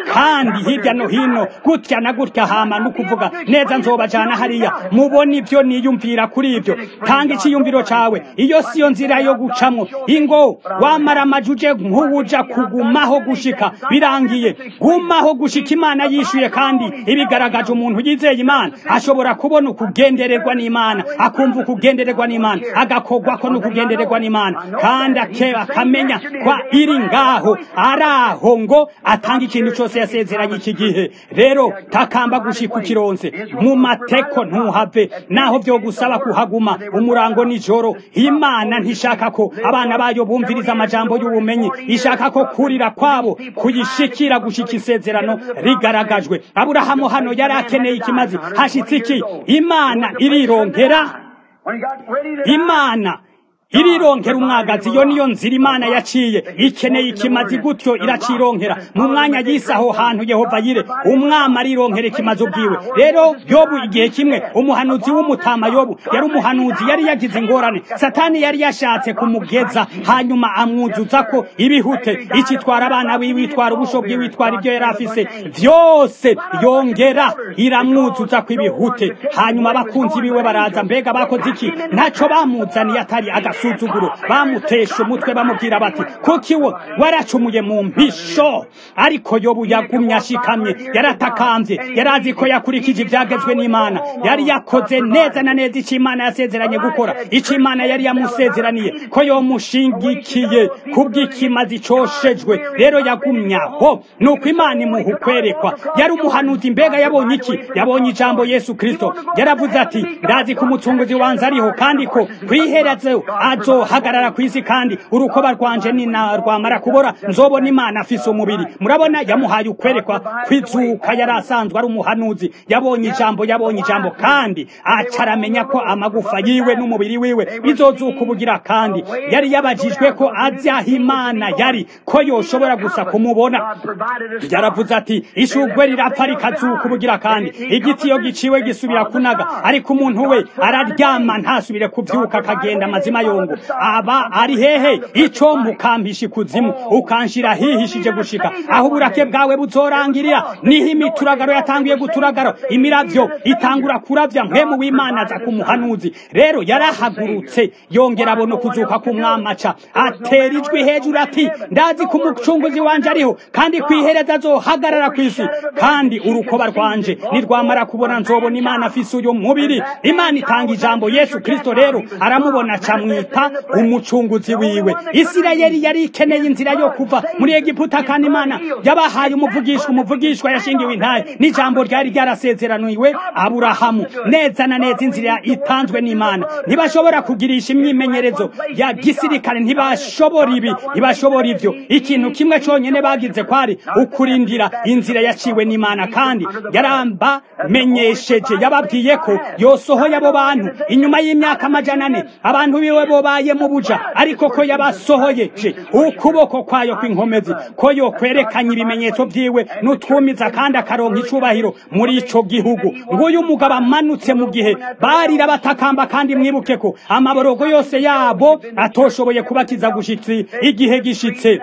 kandi hirya no hino gutya na gutya hama no kuvuga neza nzobajana hariya mubona ibyo niyumvira kuri ibyo tanga icyiyumviro cawe iyo siyo nzira yo gucamwo ingo wamara amajuje nk'uwuja kugumaho gushika birangiye gumaho gushika imana yishuye kandi ibigaragaje umuntu yizeye imana ashobora kubona ukugendererwa n'imana akumva ukugendererwa n'imana agakogwako n'ukugendererwa n'imana kandi ake- akamenya kwa iri ngaho ari aho ngo atanga ikintu cyose yasezeranye iki gihe rero takamba gushika ukironse mu mateko ntuhave naho byo gusaba kuhaguma umurango nijoro imana ntishaka ko abana bayo bumviriza amajambo y'ubumenyi ishaka ko kurira kwabo kuyishikira gushika isezerano rigaragajwe aburahamu hano yari akeneye ikimazi hashitse iki imana irironkera When he got ready to die, imana irironkera umwagazi iyo niyo nzira imana yaciye ikeneye ikimazi gutyo iracironkera mu mwanya y'isi aho hantu yehova yire umwami arironkera ikimazi ubwiwe rero yobu igihe kimwe umuhanuzi w'umutama yobu yari umuhanuzi yari yagize ingorane satani yari yashatse kumugeza hanyuma amwuzuza ko ibihute ikitwara abana biwe itwara ubusho bwiwe itwara ibyo yari afise vyose yongera iramwuzuza ko ibihute hanyuma abakunzi biwe baraza mbega bakoze iki ntaco bamuzaniye atari agasuzuguro bamutesha umutwe bamubwira bati kuki wo waracumuye mu mpisho ariko yobu yagumye ashikamye yaratakambye yari azi ko yakurikije ibyagezwe n'imana yari yakoze neza na neza icyo imana yasezeranye gukora icyo imana yari yamusezeraniye ko yomushingikiye kubw'ikimazi coshejwe rero yagumye aho nuko imana imuha ukwerekwa yari umuhanuzi mbega yabonye iki yabonye ijambo yesu kristo yaravuze ati ndazi ko umucunguzi wanze ariho kandi ko kwiherezo azohagarara ku isi kandi urukoba rwanje nina rwamara kubora nzobona imana afise umubiri murabona yamuhaye ukwerekwa kwizuka yari asanzwe ari umuhanuzi yabonye ijambo yabonye ijambo kandi acaramenya ko amagufa yiwe n'umubiri wiwe bizozuka ubugira kandi yari yabajijwe ko azi aho imana yari ko yoshobora gusa kumubona God provided us. yaravuze ati ishugwe rirapfa rikazuka ubugira kandi igiti iyo giciwe gisubira kunaga ariko umuntu we araryama ntasubire kubyuka akagenda amazima yongo aba ari hehe ico mukampisha ikuzimu ukanshira hihishije gushika aho uburake bwawe buzorangirira niho imituragaro yatanguye guturagaro imiravyo itangura kuravya mpemu w'imana aza ku muhanuzi rero yarahagurutse yongera abona kuzuka k'umwamaca atera ijwi hejuru ati ndazi ko umucunguzi wanje ariho kandi kwihereza azohagarara ku isi kandi urukoba rwanje nirwamara kubona nzobona imana afise uyu mubiri imana itanga ijambo yesu kristo rero aramubona acamwita umucunguzi wiwe isirayeli yari ikeneye inzira yo kuva muri egiputa kandi imana yabahaye umuvugishwa umuvugishwa yashingiwe intaye n'ijambo ryari ryarasezeraniwe aburahamu neza na neza inzira itanzwe n'imana ntibashobora kugirisha imyimenyerezo ya gisirikare ntibashobora ibi ntibashobora ivyo ikintu kimwe conyene bagize kwari ukurindira inzira yaciwe n'imana kandi yaramba menyesheje yababwiye ko yosohoye abo bantu inyuma y'imyaka amajana ane abantu biwe bobaye mu buja ariko ko yabasohoyeje ukuboko kwayo kw'inkomezi ko yokwerekanye ibimenyetso vyiwe n'utwumiza kandi akaronka icubahiro muri ico gihugu nguyu umugabo amanutse mu gihe barira batakamba kandi mwibuke ko amaborogo yose yabo atoshoboye kubakiza gushitsi igihe gishitse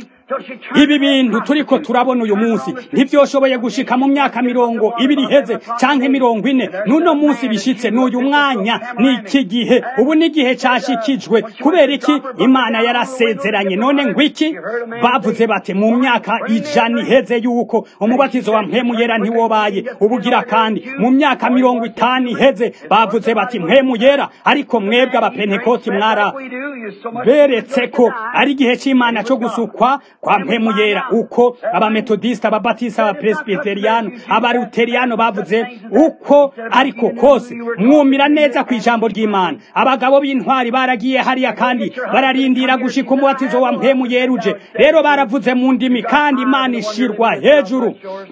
ibi bintu turiko turabona uyu munsi ntivyoshoboye gushika mu myaka mirongo ibiri iheze canke mirongo ine n'uno munsi bishitse n'uyu mwanya n'iki gihe ubu n'igihe cashikijwe kubera iki imana yarasezeranye none ngwiki bavuze bati mu myaka ijana iheze yuko umubatizo wa mpemu yera ntiwobaye ubugira kandi mu myaka mirongo itanu iheze bavuze bati mpemu yera ariko mwebwe abapentekoti mwara beretse ko ari igihe c'imana co gusukwa kwa mpemu yera uko abametodisita ababatista abapresbiteriyano abaluteriyano bavuze uko ariko kose mwumira neza ku ijambo ry'imana abagabo b'intwari baragiye hariya kandi bararindira gushika umubatizo wa mpemu yeruje rero baravuze mu ndimi kandi imana ishirwa hejuru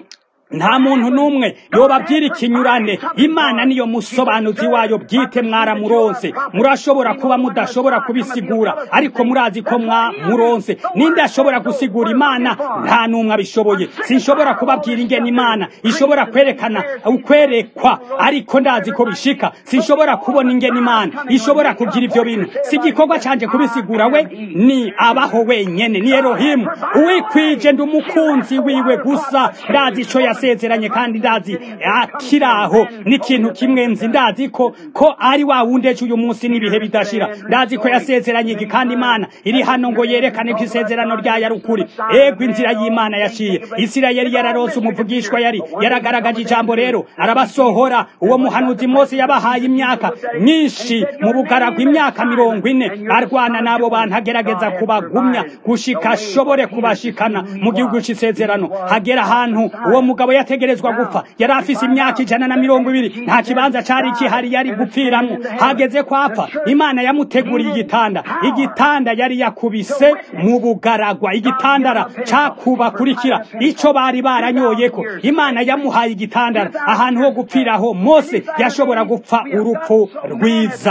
nta muntu n'umwe yobabwira ikinyurane imana niyo musobanuzi wayo bwite mwaramuronse murashobora kuba mudashobora kubisigura ariko murazi ko mwamuronse ninde ashobora gusigura imana nta n'umwe abishoboye sinshobora kubabwira ingene imana ishobora kwerekana ukwerekwa ariko ndazi ko bishika sinshobora kubona ingene imana ishobora kugira ivyo bintu si igikorwa canje kubisigura we ni abaho wenyene ni erohimu uwikwije ndi umukunzi wiwe gusa ndazi ico yasezeranye kandi ndazi akiraho n'ikintu kimwe nzi ndazi ko ko ari wa wundi ejo uyu munsi n'ibihe bidashira ndazi ko yasezeranye iki kandi imana iri hano ngo yerekane ko isezerano ryayo ari ukuri ego inzira y'imana yaciye isirayeli yararonse umuvugishwa yari yaragaragaje ijambo rero arabasohora uwo muhanuzi mose yabahaye imyaka myinshi mu bugaragwa imyaka mirongo ine arwana n'abo bantu agerageza kubagumya gushika ashobore kubashikana mu gihugu c'isezerano hagera ahantu uwo mugabo yategerezwa gupfa yari afise imyaka ijana na mirongo ibiri nta kibanza cari kihari yari gupfiramwo hageze ko apfa imana yamuteguriye igitanda igitanda yari yakubise mu bugaragwa igitandara cakubakurikira ico bari baranyoyeko imana yamuhaye igitandara ahantu ho gupfiraho mose yashobora gupfa urupfu rwiza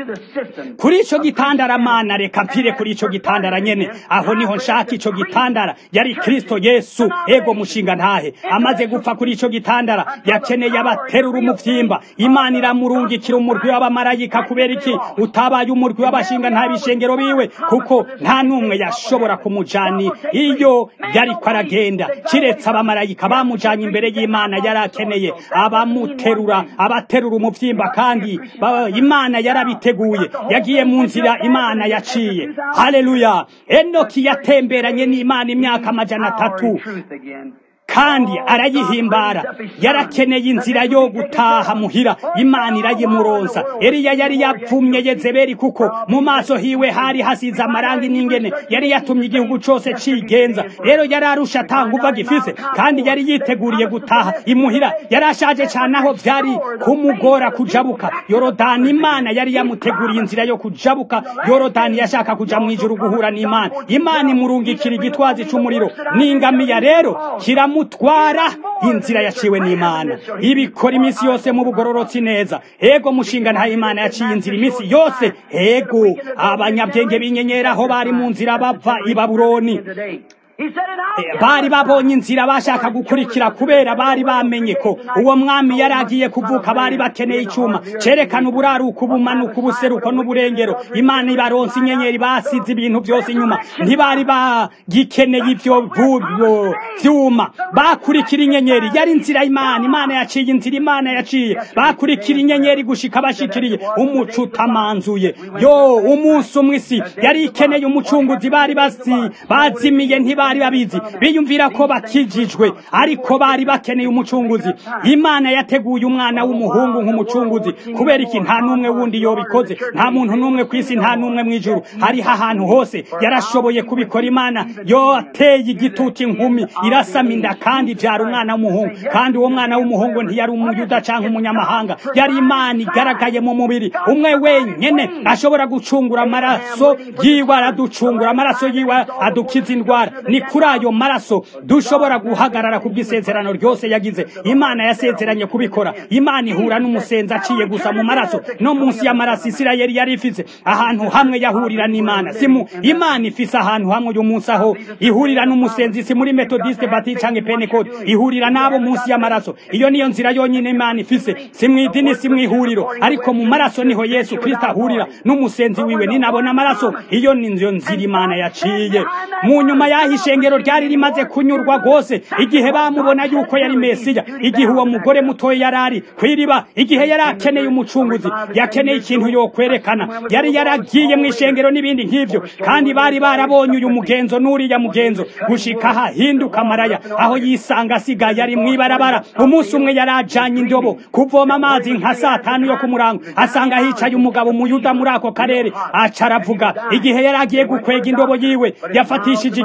kuri ico gitandara mana reka mpfire kuri ico gitandara nyene aho niho nshaka ico gitandara yari kristo yesu ego mushinga ntahe amaze gupfa kuri ico gitandara yakeneye abaterura umuvyimba imana iramurungikira umurwi w'abamarayika kubera iki utabaye umurwi w'abashinga nta bishengero biwe kuko nta n'umwe yashobora kumujani iyo yariko aragenda kiretse abamarayika bamujanye imbere y'imana yari akeneye abamuterura abaterura umuvyimba kandi ba- imana yarabiteguye yagiye mu nzira imana yaciye haleluya enoki yatemberanye n'imana imyaka amajana atatu kandi arayihimbara yarakeneye inzira yo gutaha muhira imana irayimuronsa eliya yari yapfumye yezebeli kuko mu maso hiwe hari hasize amarangi n'ingene yari yatumye igihugu cose cigenza rero yari arusha atanguva gifise kandi yari yiteguriye gutaha imuhira yari ashaje cane aho vyari kumugora kujabuka yorodani imana yari yamuteguriye inzira yo kujabuka yorodani yashaka kuja mw'ijuru guhura n'imana imana imurungikira igitwazi c'umuriro n'ingamiya rero kiramutwara inzira yaciwe n'imana ibikora iminsi yose mu bugororotsi neza ego mushinga nta imana yaciye inzira iminsi yose ego abanyabwenge b'inyenyeri aho bari mu nzira bava i babuloni Eh, bari babonye inzira bashaka gukurikira kubera bari bamenye ko uwo mwami yari agiye kuvuka bari bakeneye icyuma cerekana uburaruko ubumanuko ubuseruko n'uburengero imana ibaronse inyenyeri basize ibintu byose inyuma ntibari bagikeneye ivyo vu- vyuma bakurikira inyenyeri yari inzira imana imana yaciye inzira imana yaciye bakurikira inyenyeri gushika bashikiriye umuco utamanzuye yo umunsi umwe isi yari ikeneye umucunguzi bari basi bazimiye ntibari babizi biyumvira ko bakijijwe ariko bari bakeneye umucunguzi imana yateguye umwana w'umuhungu nk'umucunguzi kubera iki nta n'umwe wundi yobikoze nta muntu n'umwe ku isi nta n'umwe mw'ijuru hariho ahantu hose yarashoboye kubikora imana yoteye igitutu inkumi irasama inda kandi ibyara umwana w'umuhungu kandi uwo mwana w'umuhungu ntiyari umuyuda cyangwa umunyamahanga yari imana igaragaye mu mubiri umwe wenyene ashobora gucungura amaraso yiwe araducungura amaraso yiwe adukiza indwara ni kuri ayo maraso dushobora guhagarara ku bw'isezerano ryose yagize imana yasezeranye kubikora imana ihura n'umusenzi aciye gusa mu maraso no munsi y'amaraso isirayeli yari ifise ahantu hamwe yahurira n'imana simu imana ifise ahantu hamwe uyu munsi aho ihurira n'umusenzi si muri metodiste bati canke pentecote ihurira n'abo munsi y'amaraso iyo niyo nzira yonyine imana ifise si mw'idini si mw'ihuriro ariko mu maraso niho yesu kristo ahurira n'umusenzi wiwe ninabona amaraso iyo ni nzo nzira imana yaciye mu nyuma y'aho ishengero ryari rimaze kunyurwa rwose igihe bamubona yuko yari mesiya igihe uwo mugore mutoya yari ari kw'iriba igihe yari akeneye umucunguzi yakeneye ikintu yokwerekana yari yaragiye mu ishengero n'ibindi nk'ivyo kandi bari barabonye uyu mugenzo n'uriya mugenzo gushika aha hinduka amaraya aho yisanga asigaye ari mw'ibarabara umunsi umwe yari ajanye indobo kuvoma amazi nka saa tanu yo ku murango asanga hicaye umugabo umuyuda muri ako karere aca aravuga igihe yari agiye gukwega indobo yiwe yafatishije ikiziriko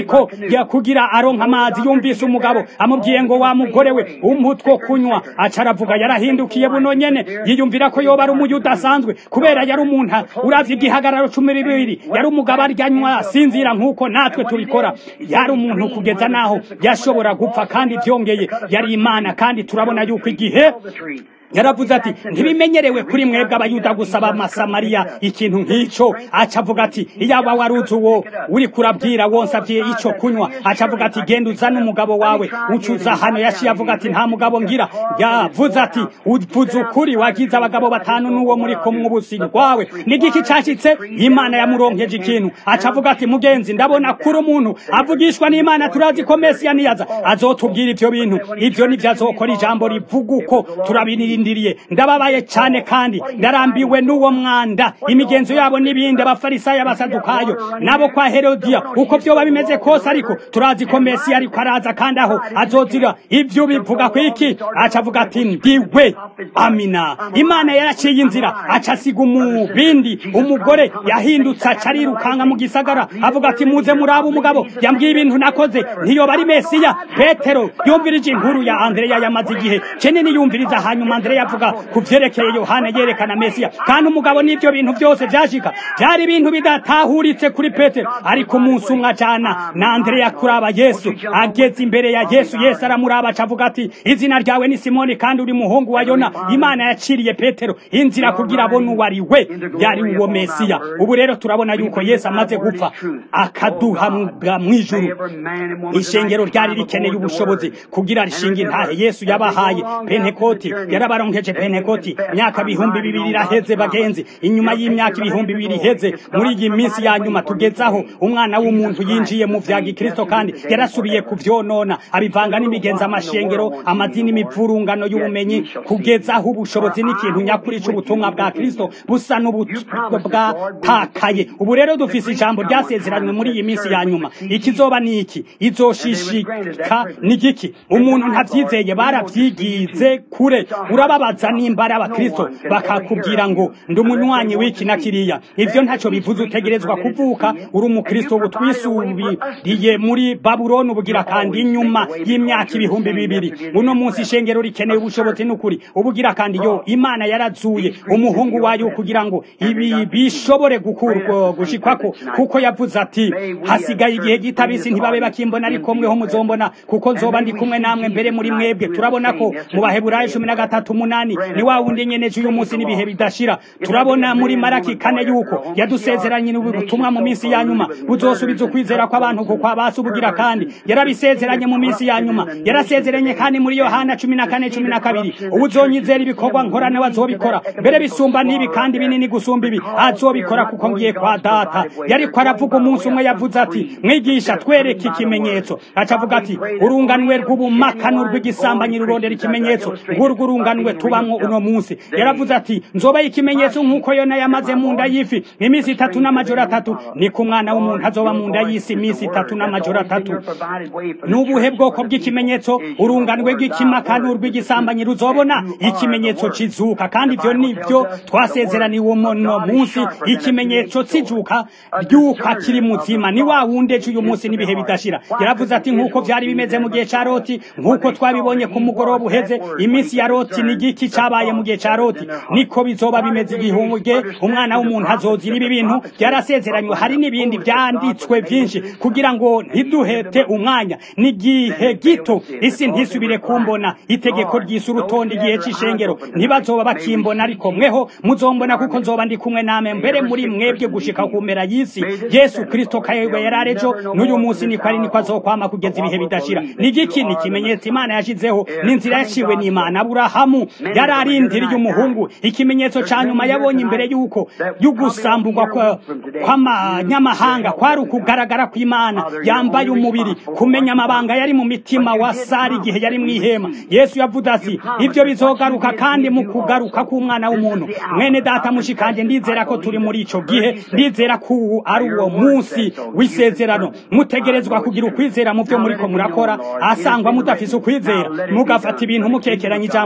ariko ya kugira aronka amazi yumvise umugabo amubwiye ngo wa mugore we umutwo kunywa aca aravuga yarahindukiye buno nyene yiyumvira ko yoba ari umuyu udasanzwe kubera yari umuntu uravye igihagararo cumi bibiri yari umugabo aryanywa asinzira nk'uko natwe tubikora yari umuntu kugeza naho yashobora gupfa kandi vyongeye yari imana kandi turabona yuko igihe yaravuze ati ntibimenyerewe kuri mwebwe abayuda gusaba amasamariya ikintu nk'ico aca avuga ati iyaba waruzi uwo uri kurabwira wonse abwiye ico kunywa aca avuga ati genda uzane umugabo wawe ucuza hano yaciye avuga ati nta mugabo ngira yavuze ati uvuze ukuri wagize abagabo batanu n'uwo muri kumwe ubusi rwawe n'igiki cashitse imana yamuronkeje ikintu aca avuga ati mugenzi ndabona kuri umuntu avugishwa n'imana turazi ko mesiya niyaza azotubwira ivyo bintu ivyo nivyo azokora ijambo rivuga uko turabinira ndindiriye ndababaye cyane kandi ndarambiwe n'uwo mwanda imigenzo yabo n'ibindi abafarisayo abasadukayo nabo kwa herodiya uko vyoba bimeze kose ariko turazi ko mesi ariko araza kandi aho azozira ivyo bivuga ku iki aca avuga ati ndiwe amina imana yaraciye inzira aca asiga umubindi umugore yahindutse aca arirukanga mu gisagara avuga ati muze muraba umugabo yambwiye ibintu nakoze ntiyoba ari mesiya petero yumvirije inkuru ya andreya yamaze igihe cenini yumviriza hanyuma andreya yavuga ku vyerekeye yohana yerekana mesiya kandi umugabo n'ivyo bintu byose vyashika vyari ibintu bidatahuritse kuri petero ariko umunsi umwe ajana na andreya kuraba yesu ageze imbere ya yesu yesu aramuraba acavuga ati izina ryawe ni simoni kandi uri muhungu wa yona imana yaciriye petero inzira kugira abone uwo ari we yari uwo mesiya ubu rero turabona yuko yesu amaze gupfa akaduha mw'ijuru ishengero ryari rikeneye ubushobozi kugira rishinga intahe yesu yabahaye pentekoti yarabaronkeje pentekoti myaka bihumbi bibiri iraheze bagenzi inyuma y'imyaka ibihumbi bibiri iheze muri iyi minsi ya nyuma tugezaho umwana w'umuntu yinjiye mu vya gikristo kandi yarasubiye kuvyonona abivanga n'imigenzo amashengero amadini imivurungano y'ubumenyi kugezaho ubushobozi n'ikintu nyakuri c'ubutumwa bwa kristo busa n'ubwatakaye ubu rero dufise ijambo ryasezeranywe muri iyi minsi ya nyuma ikizoba ni iki izoshishika ni giki umuntu ntavyizeye baravyigize kure urababaza nimba ari abakristo bakakubwira ngo ndi umunywanyi w'iki na kiriya ivyo ntaco bivuze utegerezwa kuvuka uri umukristo ubu twisubiriye muri babuloni ubugira kandi inyuma y'imyaka ibihumbi bibiri uno munsi ishengero rikeneye ubushobozi n'ukuri ubugira kandi yo imana yarazuye umuhungu wayo kugira ngo ibi bishobore gukurwa gushikwako kuko yavuze ati hasigaye igihe gitabisi ntibabe bakimbona ariko mweho muzombona kuko nzoba ndi kumwe namwe mbere muri mwebwe turabona ko mu baheburayo cumi na gatatu umunani ni wa wundi nyene c'uyu munsi n'ibihe bidashira turabona muri maraki kane yuko yadusezeranye n'ubutumwa mu minsi ya nyuma buzosubiza ukwizera kw'abantu kuko abasi ubugira kandi yarabisezeranye mu minsi ya nyuma yarasezeranye kandi muri yohana cumi na kane cumi na kabiri ubuzonyizera ibikorwa nkora nawe azobikora mbere bisumba n'ibi kandi binini gusumba ibi azobikora kuko ngiye kwa data yariko aravuga umunsi umwe yavuze ati mwigisha twereke ikimenyetso acavuga ati urunganwe rw'ubumakano rw'igisambanyi rurondera ikimenyetso ngurwo urunganwe tubamwo uno munsi yaravuze ati nzobaye ikimenyetso nk'uko yona yamaze mu nda y'ifi iminsi itatu n'amajoro atatu niko umwana w'umuntu azoba mu nda y'isi iminsi itatu n'amajoro atatu n'ubuhe bwoko bw'ikimenyetso urunganwe rw'ikimakano rw'igisambanyi ruzobona ikimenyetso kizuka kandi ivyo nivyo twasezeraniwe uno munsi ikimenyetso kizuka ryuka kiri muzima ni wa wundi ejo uyu munsi n'ibihe bidashira yaravuze ati nk'uko vyari bimeze mu gihe ca loti nk'uko twabibonye ku mugoroba uheze iminsi ya loti ni igiki cabaye mu gihe ca loti niko bizoba bimeze igihunge umwana w'umuntu azozira ibi bintu byarasezeranywe hari n'ibindi vyanditswe vyinshi kugira ngo ntiduhete umwanya n'igihe gito isi ntisubire kumbona itegeko ry'isi urutonde igihe c'ishengero ntibazoba bakimbona ariko mweho muzombona kuko nzoba ndi kumwe namwe mbere muri mwebwe gushika ku mpera y'isi yesu kristo kayebwe yararejo n'uyu munsi niko ari niko azokwama kugeza ibihe bidashira ni igiki ni ikimenyetso imana yashizeho n'inzira yaciwe n'imana aburahamu yararindiriye umuhungu ikimenyetso ca nyuma yabonye imbere y'uko y'ugusamburwa kw'amanyamahanga kwari ukugaragara kw'imana yambaye umubiri kumenya amabanga yari mu mitima wa sari igihe yari mw'ihema yesu yavuze ati ibyo bizogaruka kandi mu kugaruka k'umwana w'umuntu mwene data mushikanje ndizera ko turi muri ico gihe ndizera ko uwu ari uwo munsi w'isezerano mutegerezwa kugira ukwizera mu byo muriko murakora asangwa mudafise ukwizera mugafata ibintu mukekeranya ijambo gukekeranya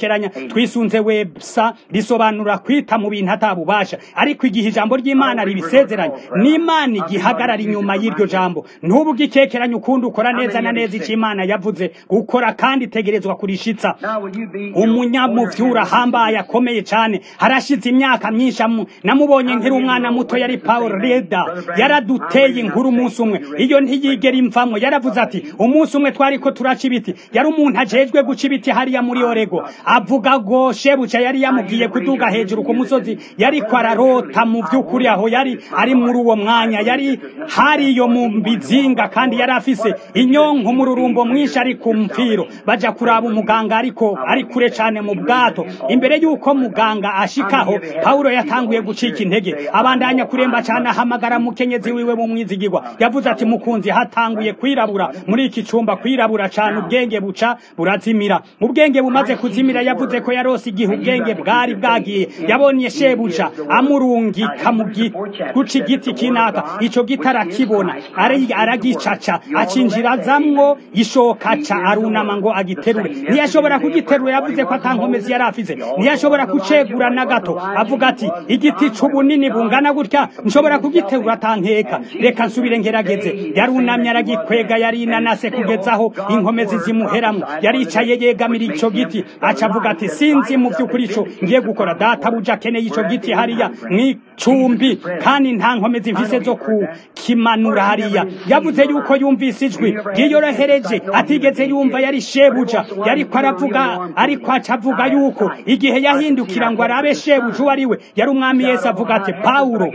gukekeranya twisunze websa risobanura kwita mu bintu atabubasha ariko igihe ijambo ry'imana ribisezeranye n'imana igihagarara inyuma y'iryo jambo ntubu ugikekeranya ukundi ukora neza na neza icyo imana yavuze gukora kandi itegerezwa kurishitsa umunyamuvyura ahambaye akomeye cyane harashize imyaka myinshi amu- namubonye nkiri umwana muto yari paul reda yaraduteye inkuru umunsi umwe iyo ntiyigera imvamwo yaravuze ati umunsi umwe twari ko turaca ibiti yari umuntu ajejwe guca ibiti hariya muri orego avuga ngo shebuja yari yamubwiye kuduga hejuru ku musozi yariko ararota mu by'ukuri aho yari ari muri uwo mwanya yari hariyo mu bizinga kandi yari afise inyonko mu rurumbo mwinshi ari ku mfiro baja kuraba umuganga ariko ari kure cane mu bwato imbere y'uko muganga ashikaho pawulo yatanguye gucika intege abandanya kuremba cane ahamagara mukenyezi wiwe mu mwizigirwa yavuze ati mukunzi hatanguye kwirabura muri iki cumba kwirabura cane ubwenge buca burazimira ubwenge bumaze kuzimira yavuze ko yarose igihe ubwenge bwari bwagiye yabonye shebuja amurungika mu gi- guca igiti kinaka ico giti arakibona ari- aragicaca acinjirazamwo ishoka ca arunama ngo agiterure ntiyashobora kugiterura yavuze ko atankomezi yari afise ntiyashobora kucegura na gato avuga ati igiti c'ubunini bungana gutya nshobora kugiterura atankeka reka nsubire ngerageze yarunamye aragikwega yari inanase kugezaho inkomezi zimuheramwo yaricaye yegamira ico giti aca avuga ati sinzi mu vy'ukuri ico ngiye gukora data buja akeneye ico giti hariya mw'icumbi kandi nta nkomezi mfise zo kukimanura hariya yavuze yuko yumvise ijwi ryiyorohereje atigeze yumva yari shebuja yariko aravuga ariko aca avuga yuko igihe yahindukira ngo arabe shebuja uwo ari we yari umwami yesu avuga ati pawulo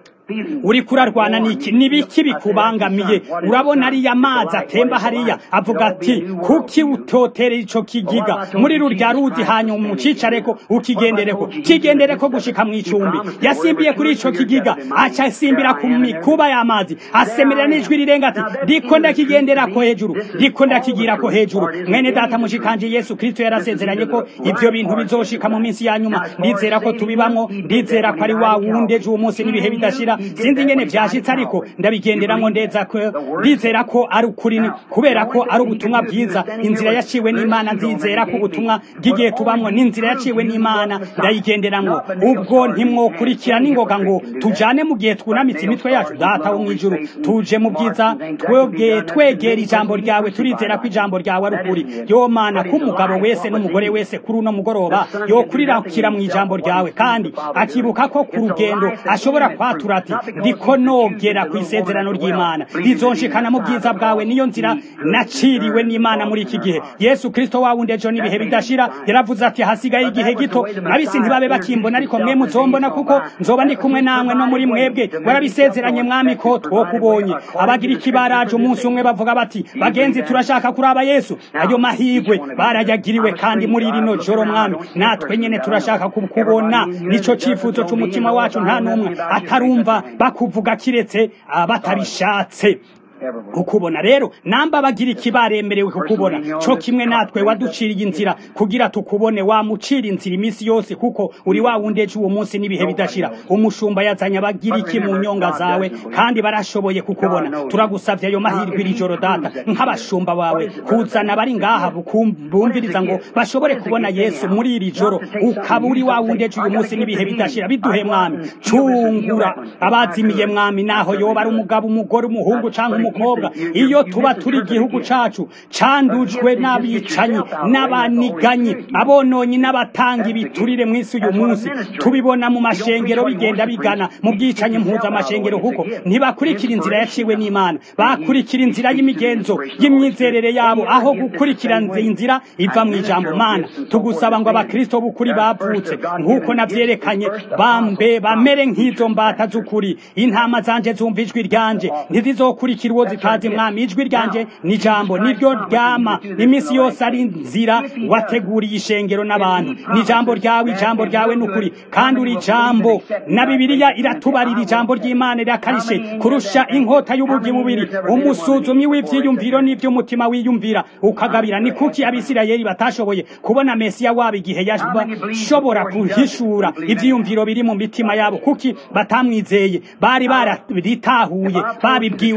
uri kurarwana niki nibiki bikubangamiye urabona ariya mazi atemba hariya avuga ati kuki utoterera ico kigiga muri rurya ruzi hanyuma umucicareko ukigendereko kigendereko gushika mw'icumbi yasimbiye kuri ico kigiga aca asimbira ku mikuba y'amazi asemerera n'ijwi rirenga ati ndiko ndakigenderako hejuru ndiko ndakigirako hejuru mwene data mushikanje yesu kristo yarasezeranye ko ivyo bintu bizoshika mu minsi ya nyuma ndizera ko tubibamwo ndizera ko ari wa wundi ejo uwo munsi n'ibihe bidashira sinzi ingene vyashitse ariko ndabigenderamwo ndeza ko ndizera ko ari ukuri ni- kubera ko ari ubutumwa bwiza inzira yaciwe n'imana nzizera ko ubutumwa bw'igihe tubamwo n'inzira yaciwe n'imana ndayigenderamwo ubwo ntimwokurikira n'ingoga ngo tujane mu gihe twunamitse imitwe yacu data wo mw'ijuru tuje mu bwiza twebwe twegera ijambo ryawe turizera ko ijambo ryawe ari ukuri yo mana ko umugabo wese n'umugore wese kuri uno mugoroba yokurirukira mu ijambo ryawe kandi akibuka ko ku rugendo ashobora kwatura ati ndiko nogera ku isezerano ry'imana rizonshikana mu bwiza bwawe niyo nzira naciriwe n'imana muri iki gihe yesu kristo wawundi ejo n'ibihe bidashira yaravuze ati hasigaye igihe gito abisi ntibabe bakimbona ariko mwe muzombona kuko nzoba ndi kumwe namwe no muri mwebwe warabisezeranye mwami ko twokubonye abagira ikibaraje umunsi umwe bavuga bati bagenzi turashaka kuraba yesu ayo mahigwe barayagiriwe kandi muri rino joro mwami natwe nyene turashaka kukubona nico cifuzo c'umutima wacu nta n'umwe atarumva bakuvuga kiretse abatabishatse kukubona rero namba bagira ikibaremerewe kukubona co kimwe natwe waduciriye inzira kugira tukubone wamucira inzira iminsi yose kuko uri wa wundi ejo uwo munsi n'ibihe bidashira umushumba yazanye abagira iki mu nyonga zawe kandi barashoboye kukubona turagusavye ayo mahirwe iri joro data nk'abashumba bawe kuzana abari ngaha bukum- bumviriza ngo bashobore kubona yesu muri iri joro ukaba uri wa wundi ejo uyu munsi n'ibihe bidashira biduhe mwami cungura abazimiye mwami naho yoba ari umugabo umugore umuhungu canke umukobwa iyo tuba turi igihugu cacu candujwe n'abicanyi n'abaniganyi abononyi n'abatanga ibiturire mw'isi uyu munsi tubibona mu mashengero bigenda bigana mu bwicanyi mpuzamashengero kuko ntibakurikira inzira yaciwe n'imana bakurikira inzira y'imigenzo y'imyizerere yabo aho gukurikira inzira iva mu ijambo mana tugusaba ngo abakristo b'ukuri bavutse nk'uko navyerekanye bambe bamere nk'izo mbata z'ukuri intama zanje zumva ijwi ryanje ntizizokurikira uwo zitazi mwami ijwi ryanje ni ijambo niryo ryama iminsi yose ari nzira wateguriye ishengero n'abantu ni ijambo ryawe ijambo ryawe n'ukuri kandi uri ijambo na bibiliya iratubarira ijambo ry'imana rirakarishye kurusha inkota y'ubugi bubiri umusuzumyi w'ivyiyumviro n'ivy'umutima wiyumvira ukagabira ni kuki abisirayeli batashoboye kubona mesiya wabo igihe yashobora guhishura ivyiyumviro biri mu mitima yabo kuki batamwizeye bari barabitahuye babibwiwe n'abavuga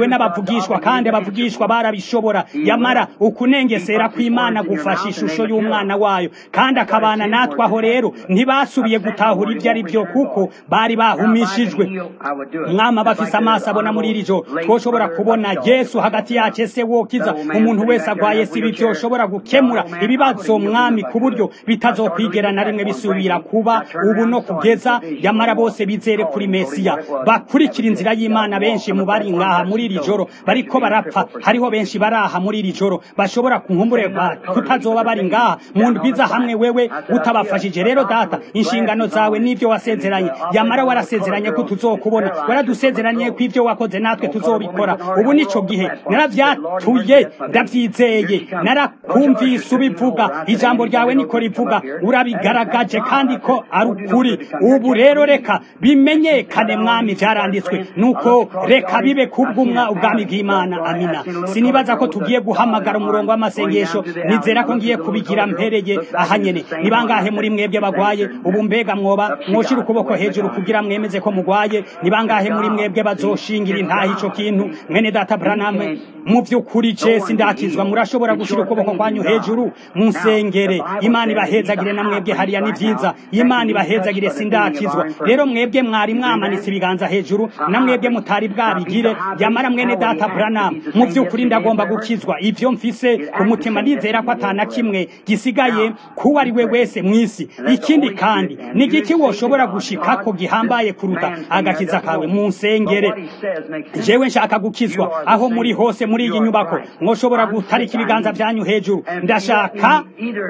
abavugishwa kandi abavugishwa barabishobora yamara ukunengesera kw'imana gufasha ishusho y'umwana wayo kandi akabana natwe aho rero ntibasubiye gutahura ibyo ari byo kuko bari bahumishijwe mwama bafise amaso abona muri iri joro twoshobora kubona yesu hagati yacu ese wokiza umuntu wese agwaye si ibi byoshobora gukemura ibibazo mwami ku buryo bitazokwigera na rimwe bisubira kuba ubu no kugeza yamara bose bizere kuri mesiya bakurikira inzira y'imana benshi mu bari ngaha muri iri joro bariko barapfa hariho benshi baraha muri iri joro bashobora kunkumburerwa kutazoba bari ngaha mu ndwiza hamwe wewe utabafashije rero data inshingano zawe n'ibyo wasezeranye yamara warasezeranye ko tuzokubona waradusezeranye ko ibyo wakoze natwe tuzobikora ubu nico gihe naravyatuye ndavyizeye narakumvise ubivuga ijambo ryawe niko rivuga urabigaragaje kandi ko ari ukuri ubu rero reka bimenyekane mwami vyaranditswe nuko reka bibe kubw'umwa ubwami bw'imana amina sinibaza ko tugiye guhamagara umurongo w'amasengesho nizera ko ngiye kubigira mpereye aha nyene ni bangahe muri mwebwe bagwaye ubu mbega mwoba mwoshira ukuboko hejuru kugira mwemeze ko mugwaye ni bangahe muri mwebwe bazoshingira intaha ico kintu mwene data branham mu vy'ukuri je sindakizwa murashobora gushira ukuboko kwanyu hejuru munsengere imana ibahezagire na mwebwe hariya ni vyiza imana ibahezagire sindakizwa rero mwebwe mwari mwamanitse ibiganza hejuru na mwebwe mutari bwabigire yamara mwene data branham mu vy'ukuri ndagomba gukizwa ivyo mfise ku mutima ndizera ko atana kimwe gisigaye kuwo ari we wese mw'isi ikindi kandi ni igiki woshobora gushikako gihambaye kuruta agakiza kawe munsengere jewe nshaka gukizwa aho muri hose muri iyi nyubako mwoshobora gutarika ibiganza vyanyu hejuru ndashaka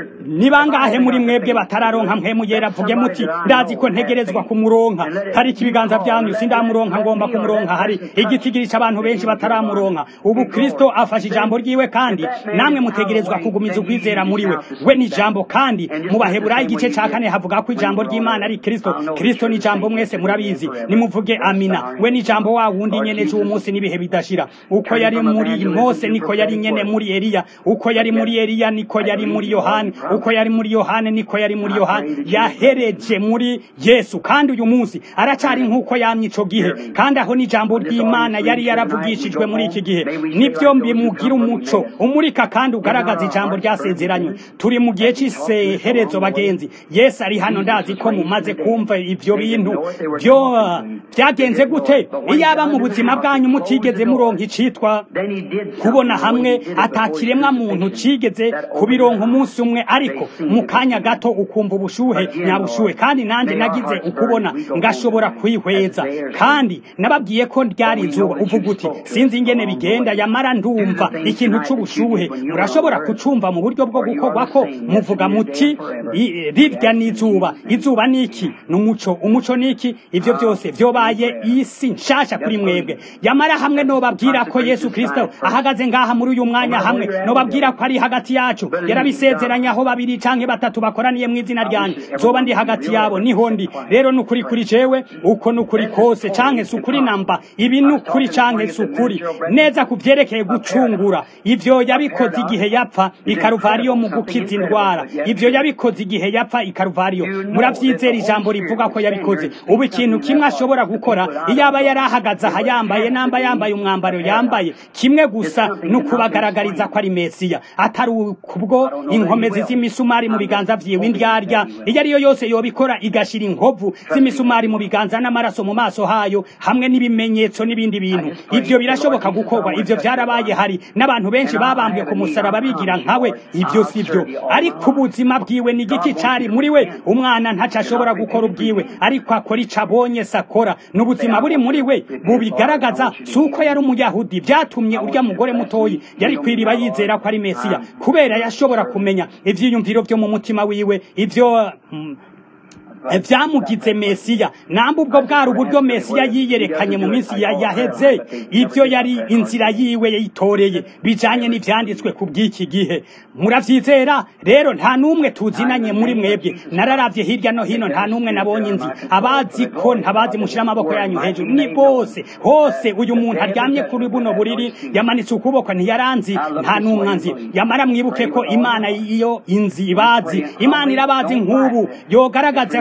ni bangahe muri mwebwe batararonka mpwemu yera vuge muti ndazi ko ntegerezwa kumuronka tarika ibiganza vyanyu sindamuronka ngomba kumuronka hari igitigiri c'abantu benshi bataramuronka ubu kristo afashe ijambo ryiwe kandi namwe mutegerezwa kugumiza ukwizera muri we we ni ijambo kandi mu baheburayo igice ca kane havuga ko ijambo ry'imana ari kristo kristo ni ijambo mwese murabizi nimuvuge amina we ni ijambo wa wundi nyene c'uwo munsi n'ibihe bidashira uko yari muri mose niko yari nyene muri eliya uko yari muri eliya niko yari muri yohani uko yari muri yohani niko yari muri yohani yahereje muri yesu kandi uyu munsi aracari nk'uko yamye ico gihe kandi aho n'ijambo ry'imana yari yaravugishijwe muri iki gihe nibyo bimugira umuco umurika kandi ugaragaza ijambo ryasezeranywe turi mu gihe cy'iseherezo bagenzi yesu ari hano ndazi ko mumaze kumva ivyo bintu byo byagenze gute iyaba mu buzima bwanyu mutigeze muronka icitwa kubona hamwe atakiremwa muntu cigeze kubironka umunsi umwe ariko mu kanya gato ukumva ubushuhe nyabushuhe kandi nanje nagize ukubona ngashobora kwihweza kandi nababwiye ko ryari izuba uvuga uti sinzi ingene bigenda yamara ndumva ikintu c'ubushuhe murashobora kucumva mu buryo bwo gukorwa ko muvuga muti rirya n'izuba izuba niki n'umuco umuco niki ivyo byose vyobaye isi nshasha kuri mwebwe yamara hamwe nobabwira ko yesu kristo ahagaze ngaha muri uyu mwanya hamwe nobabwira ko ari hagati yacu yarabisezeranye aho babiri canke batatu bakoraniye mu izina ryanje zoba ndi hagati yabo niho ndi rero nukuri kuri jewe uko nukuri kose canke sukuri namba ibi nukuri canke sukuri neza ku vyerekeye gucungura ivyo yabikoze igihe yapfa ikaruvariyo mu gukiza indwara ivyo yabikoze igihe yapfa ikaruvariyo muravyizera ijambo rivuga ko yabikoze ubu ikintu kimwe ashobora gukora iyaba yari ahagaze aha yambaye namba yambaye umwambaro yambaye kimwe gusa nukubagaragariza ko ari mesiya atari kubwo inkomezi z'imisumari mu biganza vyiwe indyarya iyo ariyo yose yobikora igashira inkovu z'imisumari mu biganza n'amaraso mu maso hayo hamwe n'ibimenyetso n'ibindi bintu ivyo birashoboka gukorwa ivyo vyarabaye hari n'abantu benshi babambwe ku musaraba bigira nkawe ivyo sivyo ariko ubuzima bwiwe ni igiki cari muri we umwana ntaco ashobora gukora ubwiwe ariko akora ico abonye sakora n'ubuzima buri muri we bubigaragaza si uko yari umuyahudi vyatumye urya mugore mutoyi yari kwiriba yizera ko ari mesiya kubera yashobora kumenya ivyiyumviro vyo mu mutima wiwe ivyo mm, vyamugize mesiya namba ubwo bwari uburyo mesiya yiyerekanye mu minsi yaheze ivyo yari inzira yiwe yitoreye bijanye n'ivyanditswe ku bw'iki gihe muravyizera rero nta n'umwe tuzinanye muri mwebwe nararavye hirya no hino nta n'umwe nabonye nzi abazi ko ntabazi mushira amaboko yanyu hejuru ni bose hose uyu muntu aryamye kuri buno buriri yamanitse ukuboko ntiyaranzi nta n'umwe nzi yamara mwibuke ko imana iyo inzi ibazi imana irabazi nk'ubu yogaragaza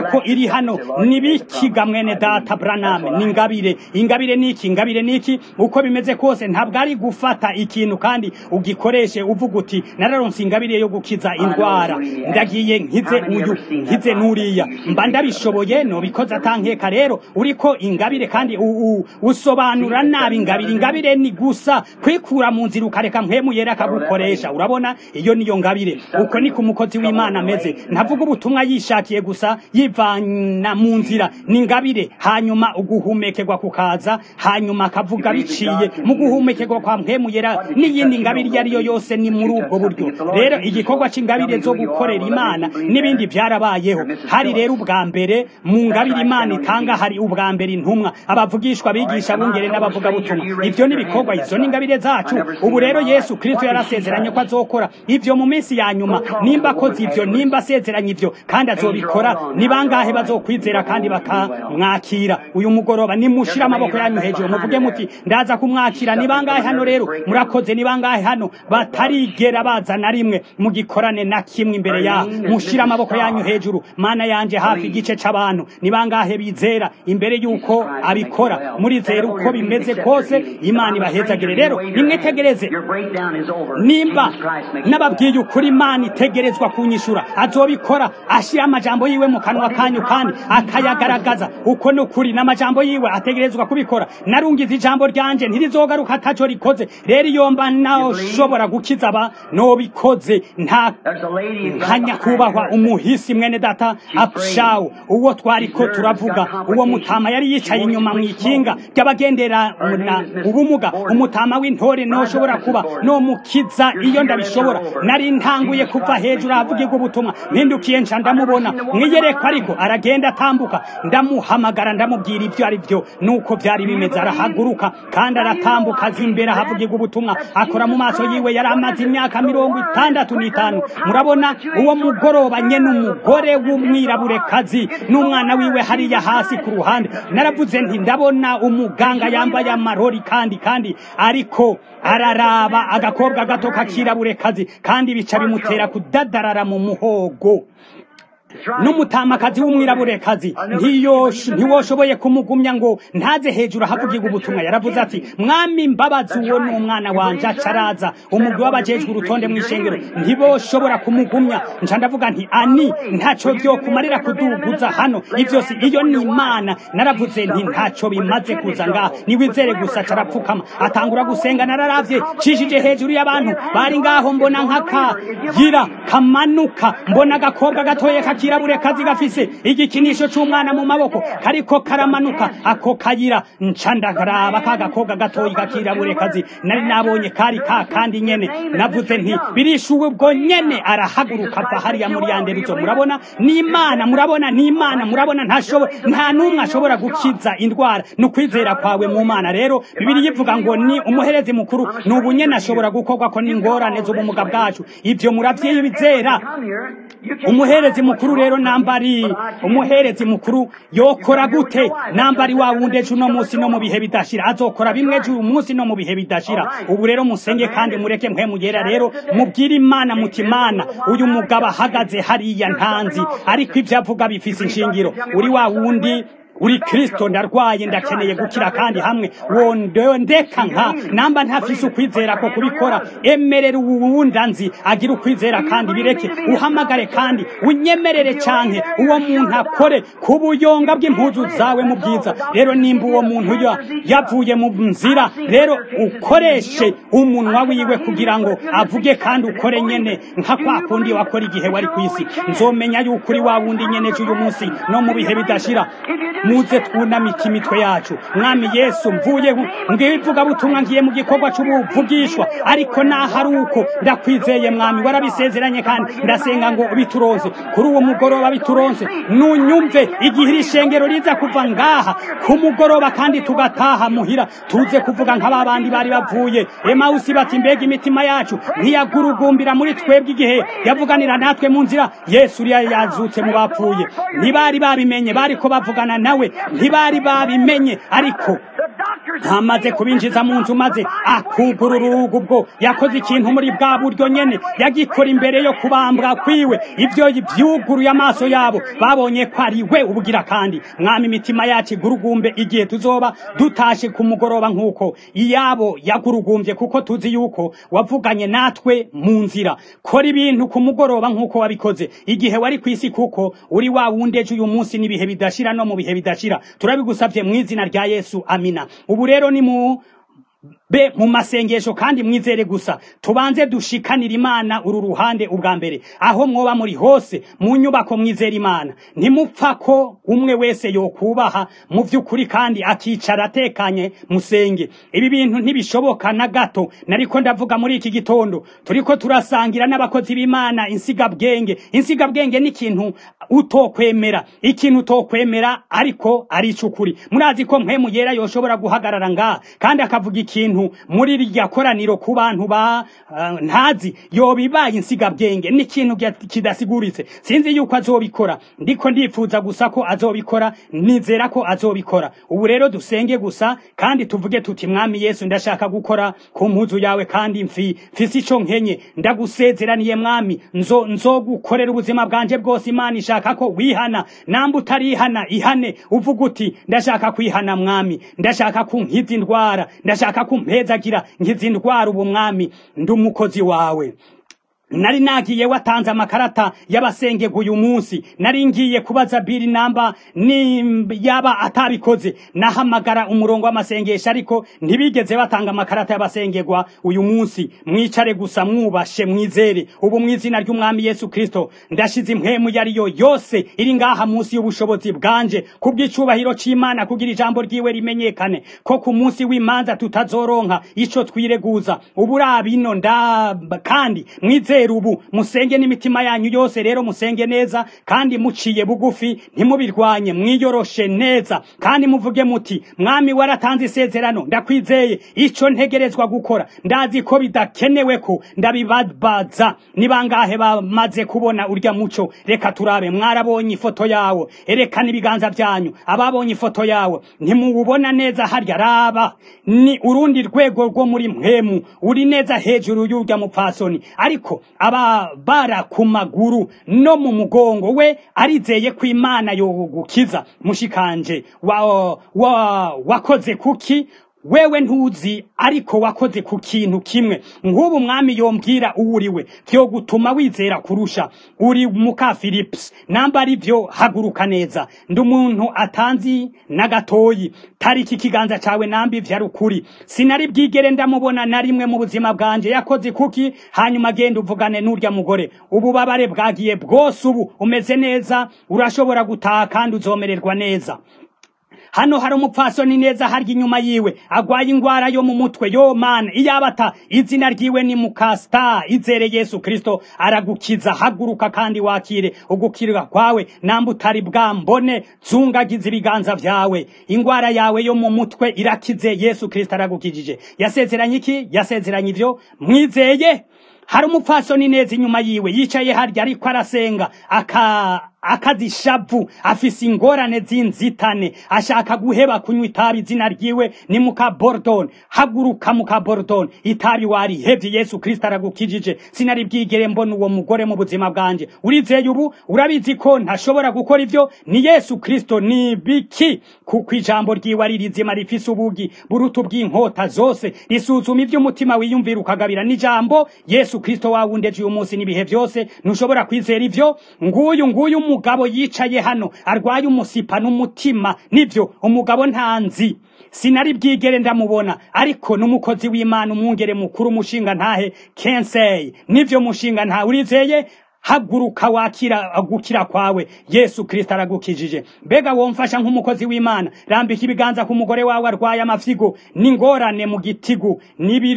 yuko iri hano nibikiga mwene data braname ni ingabire ingabire niki ingabire niki uko bimeze kose ntabwo ari gufata ikintu kandi ugikoreshe uvuga uti nararonse ingabire yo gukiza indwara ndagiye nkize uyu nkize nuriya mba ndabishoboye nobikoze atankeka rero uriko ingabire kandi u- u- usobanura nabi ingabire ingabire ni gusa kwikura mu nzira ukareka mpemu yera akagukoresha urabona iyo niyo ngabire uko ni ku mukozi w'imana ameze ntavuga ubutumwa yishakiye gusa yivana mu nzira ni ingabire hanyuma uguhumekerwa kukaza hanyuma akavuga biciye mu guhumekerwa kwa mpemu yera n'iyindi ngabire iyo ari yo yose ni muri ubwo buryo rero igikorwa c'ingabire zo gukorera imana n'ibindi byarabayeho hari rero ubwa mbere mu ngabire imana itanga hari ubwa mbere intumwa abavugishwa bigisha bungere n'abavugabutumwa ibyo ni ibikorwa izo ni ingabire zacu ubu rero yesu kristo yarasezeranye ko azokora ibyo mu minsi ya nyuma nimba akoze ibyo nimba asezeranye ibyo kandi azobikora ni bangahe bazokwizera kandi bakamwakira uyu mugoroba nimushire amaboko yanyu hejuru muvuge muti ndaza kumwakira ni bangahe hano rero murakoze ni bangahe hano batarigera baza na rimwe mugikorane na kimwe imbere ya mushire amaboko yanyu hejuru mana yanje hafi igice c'abantu ni bangahe bizera imbere yuko abikora murizera uko bimeze kose imana ibahezagire rero nimwitegereze Your breakdown is over. nimba Jesus Christ makes nababwiye ukuri imana itegerezwa kunyishura azobikora ashyira amajambo yiwe mu kanwa kanyu kandi akayagaragaza uko ni ukuri n'amajambo yiwe ategerezwa kubikora narungize ijambo ryanje ntirizogaruka ataco rikoze rero iyo mba nashobora gukiza aba nobikoze nta There's a lady who's nka nyakubahwa umuhisi mwene data apshawu uwo twariko turavuga uwo mutama yari yicaye inyuma mu ikinga ry'abagendera na ubumuga umutama w'intore noshobora kuba no mukiza iyo ndabishobora nari ntanguye kuva hejuru ahavugirwa ubutumwa mpindukiye nca ndamubona mwiyerekwa ariko aragenda atambuka ndamuhamagara ndamubwira ibyo ari byo nuko byari bimeze arahaguruka kandi aratambuka aza imbere ahavugirwa ubutumwa akora mu maso yiwe yari amaze imyaka mirongo itandatu n'itanu murabona uwo mugoroba nyene umugore w'umwiraburekazi n'umwana wiwe hariya hasi ku ruhande naravuze nti ndabona umuganga yambaye amarori kandi kandi ariko araraba agakobwa gato kakiraburekazi kandi bica bimutera kudadarara mu muhogo n'umutamakazi w'umwiraburekazi ntiyosh- ntiwoshoboye kumugumya ngo ntaze hejuru ahavugirwa ubutumwa yaravuze ati mwami mbabazi uwo ni umwana wanje acaraza umugwi w'abajejwe urutonde mw'ishengero ntiboshobora kumugumya nca ndavuga nti ani ntaco vyokumarira kuduguza hano ivyo si iyo ni imana naravuze nti ntaco bimaze kuza ngaha niwizere gusa carapfukama atangura gusenga nararavye cishije hejuru y'abantu bari ngaho mbona nk'akagira kamanuka mbona agakobwa gatoye kakirabure kazi gafise igikinisho c'umwana mu maboko kariko karamanuka ako kayira nca ndakaraba ka gakobwa gatoyi kakirabure kazi nari nabonye kari ka kandi nyene navuze nti birishuwe ubwo nyene arahaguruka ava hariya muri yanderuzo murabona n'imana murabona n'imana murabona ntashobora nta n'umwe ashobora gukiza indwara ni ukwizera kwawe mu mana rero bibiri yivuga ngo ni umuherezi mukuru ni ubu nyene ashobora gukorwa ko n'ingorane z'ubumuga bwacu ivyo muravyizera Come here. You can't umuherezi mukuru rero nambari umuherezi mukuru yokora gute nambari wa wundi ejo uno munsi no mu bihe bidashira azokora bimwe ejo uyu munsi no mu bihe bidashira ubu rero musenge kandi mureke mwe mugera rero mubwire imana muti imana uyu mugabo ahagaze hariya ntanzi ariko ibyo avuga bifise inshingiro uri wa wundi uri kristo ndarwaye ndakeneye gukira kandi hamwe wondeka nka namba ntafise ukwizera ko kubikora emerera uwunda nzi agira ukwizera kandi bireke uhamagare kandi unyemerere canke uwo muntu akore ku buyonga bw'impuzu zawe mu bwiza rero nimba uwo muntu ya yavuye mu nzira rero ukoreshe umunwa wiwe kugira ngo avuge kandi ukore nyene nka kwa kundi wakora igihe wari ku isi nzomenya yuko uri wa wundi nyene uyu munsi no mu bihe bidashira muze twunamike imitwe yacu mwami yesu mvuye ngivuga butumwa ngiye mu gikorwa c'ubuvugishwa ariko naho ari uko ndakwizeye mwami warabisezeranye kandi ndasenga ngo bituronse kuri uwo mugoroba bituronse nunyumve igihe iri shengero riza kuva ngaha ku mugoroba kandi tugataha muhira tuze kuvuga nk'aba bandi bari bavuye emawusi bati mbega imitima yacu ntiyagurugumbira muri twebwe igihe yavuganira natwe mu nzira yesu uriya yazutse mu bapfuye ntibari babimenye bariko bavugana nawe ntibari babimenye ariko amaze kubinjiza mu nzu maze akugurura urugo ubwo yakoze ikintu muri bwa buryo nyene yagikora imbere yo kubambwa kwiwe ivyo vyuguruye amaso yabo babonye ko ari we ubugira kandi mwami imitima yacu igurugumbe igihe tuzoba dutashe ku mugoroba nk'uko iyabo yagurugumbye kuko tuzi yuko wavuganye natwe mu nzira kora ibintu ku mugoroba nk'uko wabikoze igihe wari ku isi kuko uri wa wundi ejo uyu munsi n'ibihe bidashira no mu bihe bidashira turabigusabye mu izina rya yesu amina ubu rero ni mu be mu masengesho kandi mwizere gusa tubanze dushikanira imana uru ruhande ubwa mbere aho mwoba muri hose mu nyubako mwizera imana ntimupfa ko umwe wese yokubaha mu by'ukuri kandi akicara atekanye musenge ibi bintu ntibishoboka na gato nariko ndavuga muri iki gitondo turiko turasangira n'abakozi b'imana insigabwenge insigabwenge ni ikintu utokwemera ikintu utokwemera ariko ari icukuri murazi ko mpemu yera yoshobora guhagarara ngaha kandi akavuga ikintu muri irya koraniro ku bantu ba uh, ntazi yobibaye insigabwenge n'ikintu kidasiguritse sinzi yuko azobikora ndiko ndifuza gusa ko azobikora nizera ko azobikora ubu rero dusenge gusa kandi tuvuge tuti mwami yesu ndashaka gukora ku mpuzu yawe kandi mfi mfise ico nkenye ndagusezeraniye mwami nzo nzogukorera ubuzima bwanje bwose imana ishaka ko wihana namba utarihana ihane uvuga uti ndashaka kwihana mwami ndashaka kunkiza indwara ndashaka kumpezagira nkiza indwara ubu mwami ndi umukozi wawe nari nagiye watanze amakarata y'abasengega uyu munsi nari ngiye kubaza biri namba ni yaba atabikoze nahamagara umurongo w'amasengesho ariko ntibigeze batanga amakarata y'abasengegwa uyu munsi mwicare gusa mwubashe mwizere ubu mu izina ry'umwami yesu kristo ndashize impwemu yariyo yose iri ngaha munsi y'ubushobozi bwanje kubw'icubahiro c'imana kugira ijambo ryiwe rimenyekane ko ku munsi w'imanza tutazoronka ico twireguza uburabino nda kandi mwizere ubu musenge n'imitima yanyu yose rero musenge neza kandi muciye bugufi ntimubirwanye mwiyoroshe neza kandi muvuge muti mwami waratanze isezerano ndakwizeye ico ntegerezwa gukora ndazi ko bidakenewe ko ndabibabaza ni bangahe bamaze kubona urya muco reka turabe mwarabonye ifoto yawe erekana ibiganza byanyu ababonye ifoto yawe ntimuwubona neza harya raba ni urundi rwego rwo muri mpemu uri neza hejuru y'urya mupfasoni ariko aba bara ku maguru no mu mugongo we arizeye ko imana yogukiza mushikanje wa, wa, wakoze kuki wewe ntuzi ariko wakoze ku kintu kimwe nk'ubu mwami yombwira uwo uriwe vyo gutuma wizera kurusha uri muka philips namba ari vyo haguruka neza ndi umuntu atanzi na gatoyi tariki ikiganza cawe namba ivyo ari ukuri sinari bwigere ndamubona na rimwe mu buzima bwanje yakoze kuki hanyuma genda uvugane n'urya mugore ububabare bwagiye bwose ubu umeze neza urashobora gutaha kandi uzomererwa neza hano hari umupfasoni neza harya inyuma yiwe agwaye ingwara yo mu mutwe yo mana iyabata izina ryiwe ni mukasta izere yesu kristo aragukiza haguruka kandi wakire ugukirwa kwawe namba utari bwambone zungagiza ibiganza vyawe ingwara yawe yo mu mutwe irakize yesu kristo aragukijije yasezeranye iki yasezeranye ivyo mwizeye hari umupfasoni neza inyuma yiwe yicaye harya ariko arasenga aka akazishavu afise ingorane z'inzitane ashaka guheba kunywa itabi izina ryiwe ni muka bordon haguruka muka bordon itabi warihevye yesu kristo aragukijije sinari bwigere mbona uwo mugore mu buzima bwanje urizeye ubu urabizi ko ntashobora gukora ivyo ni yesu kristo ni biki kuko ijambo ryiwe ari rizima rifise ubugi buruta bw'inkota zose risuzuma ivy'umutima wiyumvira ukagabira n'ijambo yesu kristo wawundeje uyu munsi n'ibihe vyose ntushobora kwizera ivyo nguyu nguyu umugabo yicaye hano arwaye umusipa n'umutima nivyo umugabo ntanzi sinari bwigere ndamubona ariko n'umukozi w'imana umwungere mukuru umushinga ntahe kensey nivyo mushinga ntahe urizeye haguruka wakira gukira kwawe yesu kristo aragukijije mbega womfasha nk'umukozi w'imana rambika ibiganza ku mugore wawe arwaye amafyigo n'ingorane mu gitigu n'ibiro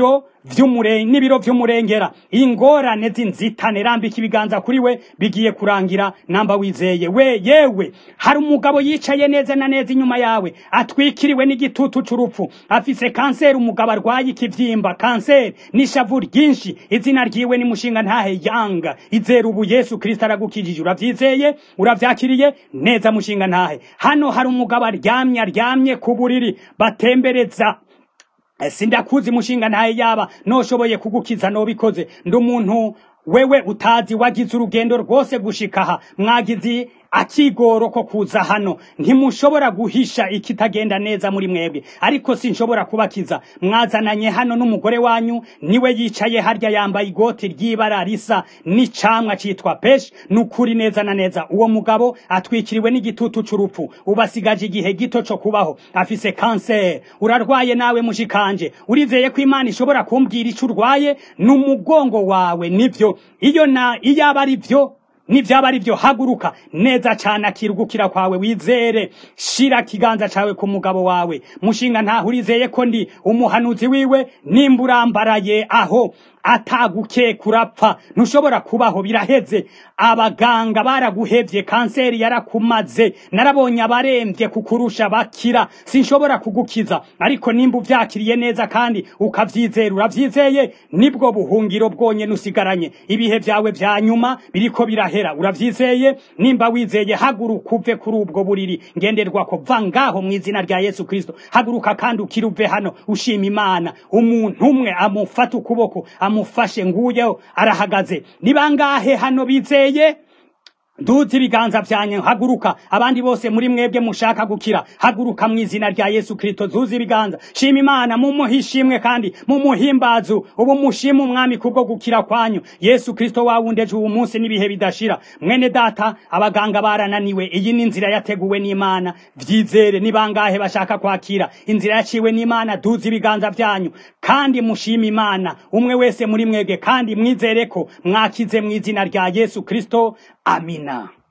vy'umure n'ibiro vy'umurengera ingorane z'inzitane rambika ibiganza kuri we bigiye kurangira namba wizeye we yewe hari umugabo yicaye neza na neza inyuma yawe atwikiriwe n'igitutu c'urupfu afise kanseri umugabo arwaye ikivyimba kanseri n'ishavu ryinshi izina ryiwe ni mushinga ntahe yanga izera ubu yesu kristo aragukijije uravyizeye uravyakiriye neza mushinga ntahe hano hari umugabo aryamye aryamye ku buriri batembereza sindakuzi mushinga ntaye yaba noshoboye kugukiza nobikoze ndi umuntu wewe utazi wagize urugendo rwose gushika aha mwagize akigoro ko kuza hano ntimushobora guhisha ikitagenda neza muri mwebwe ariko sinshobora kubakiza mwazananye hano n'umugore wanyu niwe yicaye harya yambaye igoti ry'ibara risa n'icamwa citwa peshi nukuri neza na neza uwo mugabo atwikiriwe n'igitutu c'urupfu ubasigaje igihe gito co kubaho afise kanseri urarwaye nawe mushikanje urizeye ko imana ishobora kumbwira ico urwaye n'umugongo wawe nivyo iyo na iyaba ari vyo nivyaba ari vyo haguruka neza cane akirugukira kwawe wizere shira kiganza cawe ku mugabo wawe mushinga ntaho urizeye ko ndi umuhanuzi wiwe nimba urambaraye aho ataguke kurapfa ntushobora kubaho biraheze abaganga baraguhevye kanseri yarakumaze narabonye abaremvye kukurusha bakira sinshobora kugukiza ariko nimba uvyakiriye neza kandi ukavyizera uravyizeye nibwo buhungiro bwonyene usigaranye ibihe vyawe vya nyuma biriko birahera uravyizeye nimba wizeye haguruka uve kuri ubwo buriri ngenderwako va ngaho mw'izina rya yesu kristo haguruka kandi ukiri uve hano ushima imana umuntu umwe amufata ukuboko amufashe nguyeho arahagaze ni bangahe hano bizeye duze ibiganza vyanyu haguruka abandi bose muri mwebwe mushaka gukira haguruka mu izina rya yesu kristo zuze ibiganza shima imana mumuhe ishimwe kandi mumuhimbazu ubu mushima umwami kubwo gukira kwanyu yesu kristo wawundeje uwu munsi n'ibihe bidashira mwene data abaganga barananiwe iyi ni inzira yateguwe n'imana vyizere ni bangahe bashaka kwakira inzira yaciwe n'imana duze ibiganza vyanyu kandi mushima imana umwe wese muri mwebwe kandi mwizere ko mwakize mu izina rya yesu kristo amina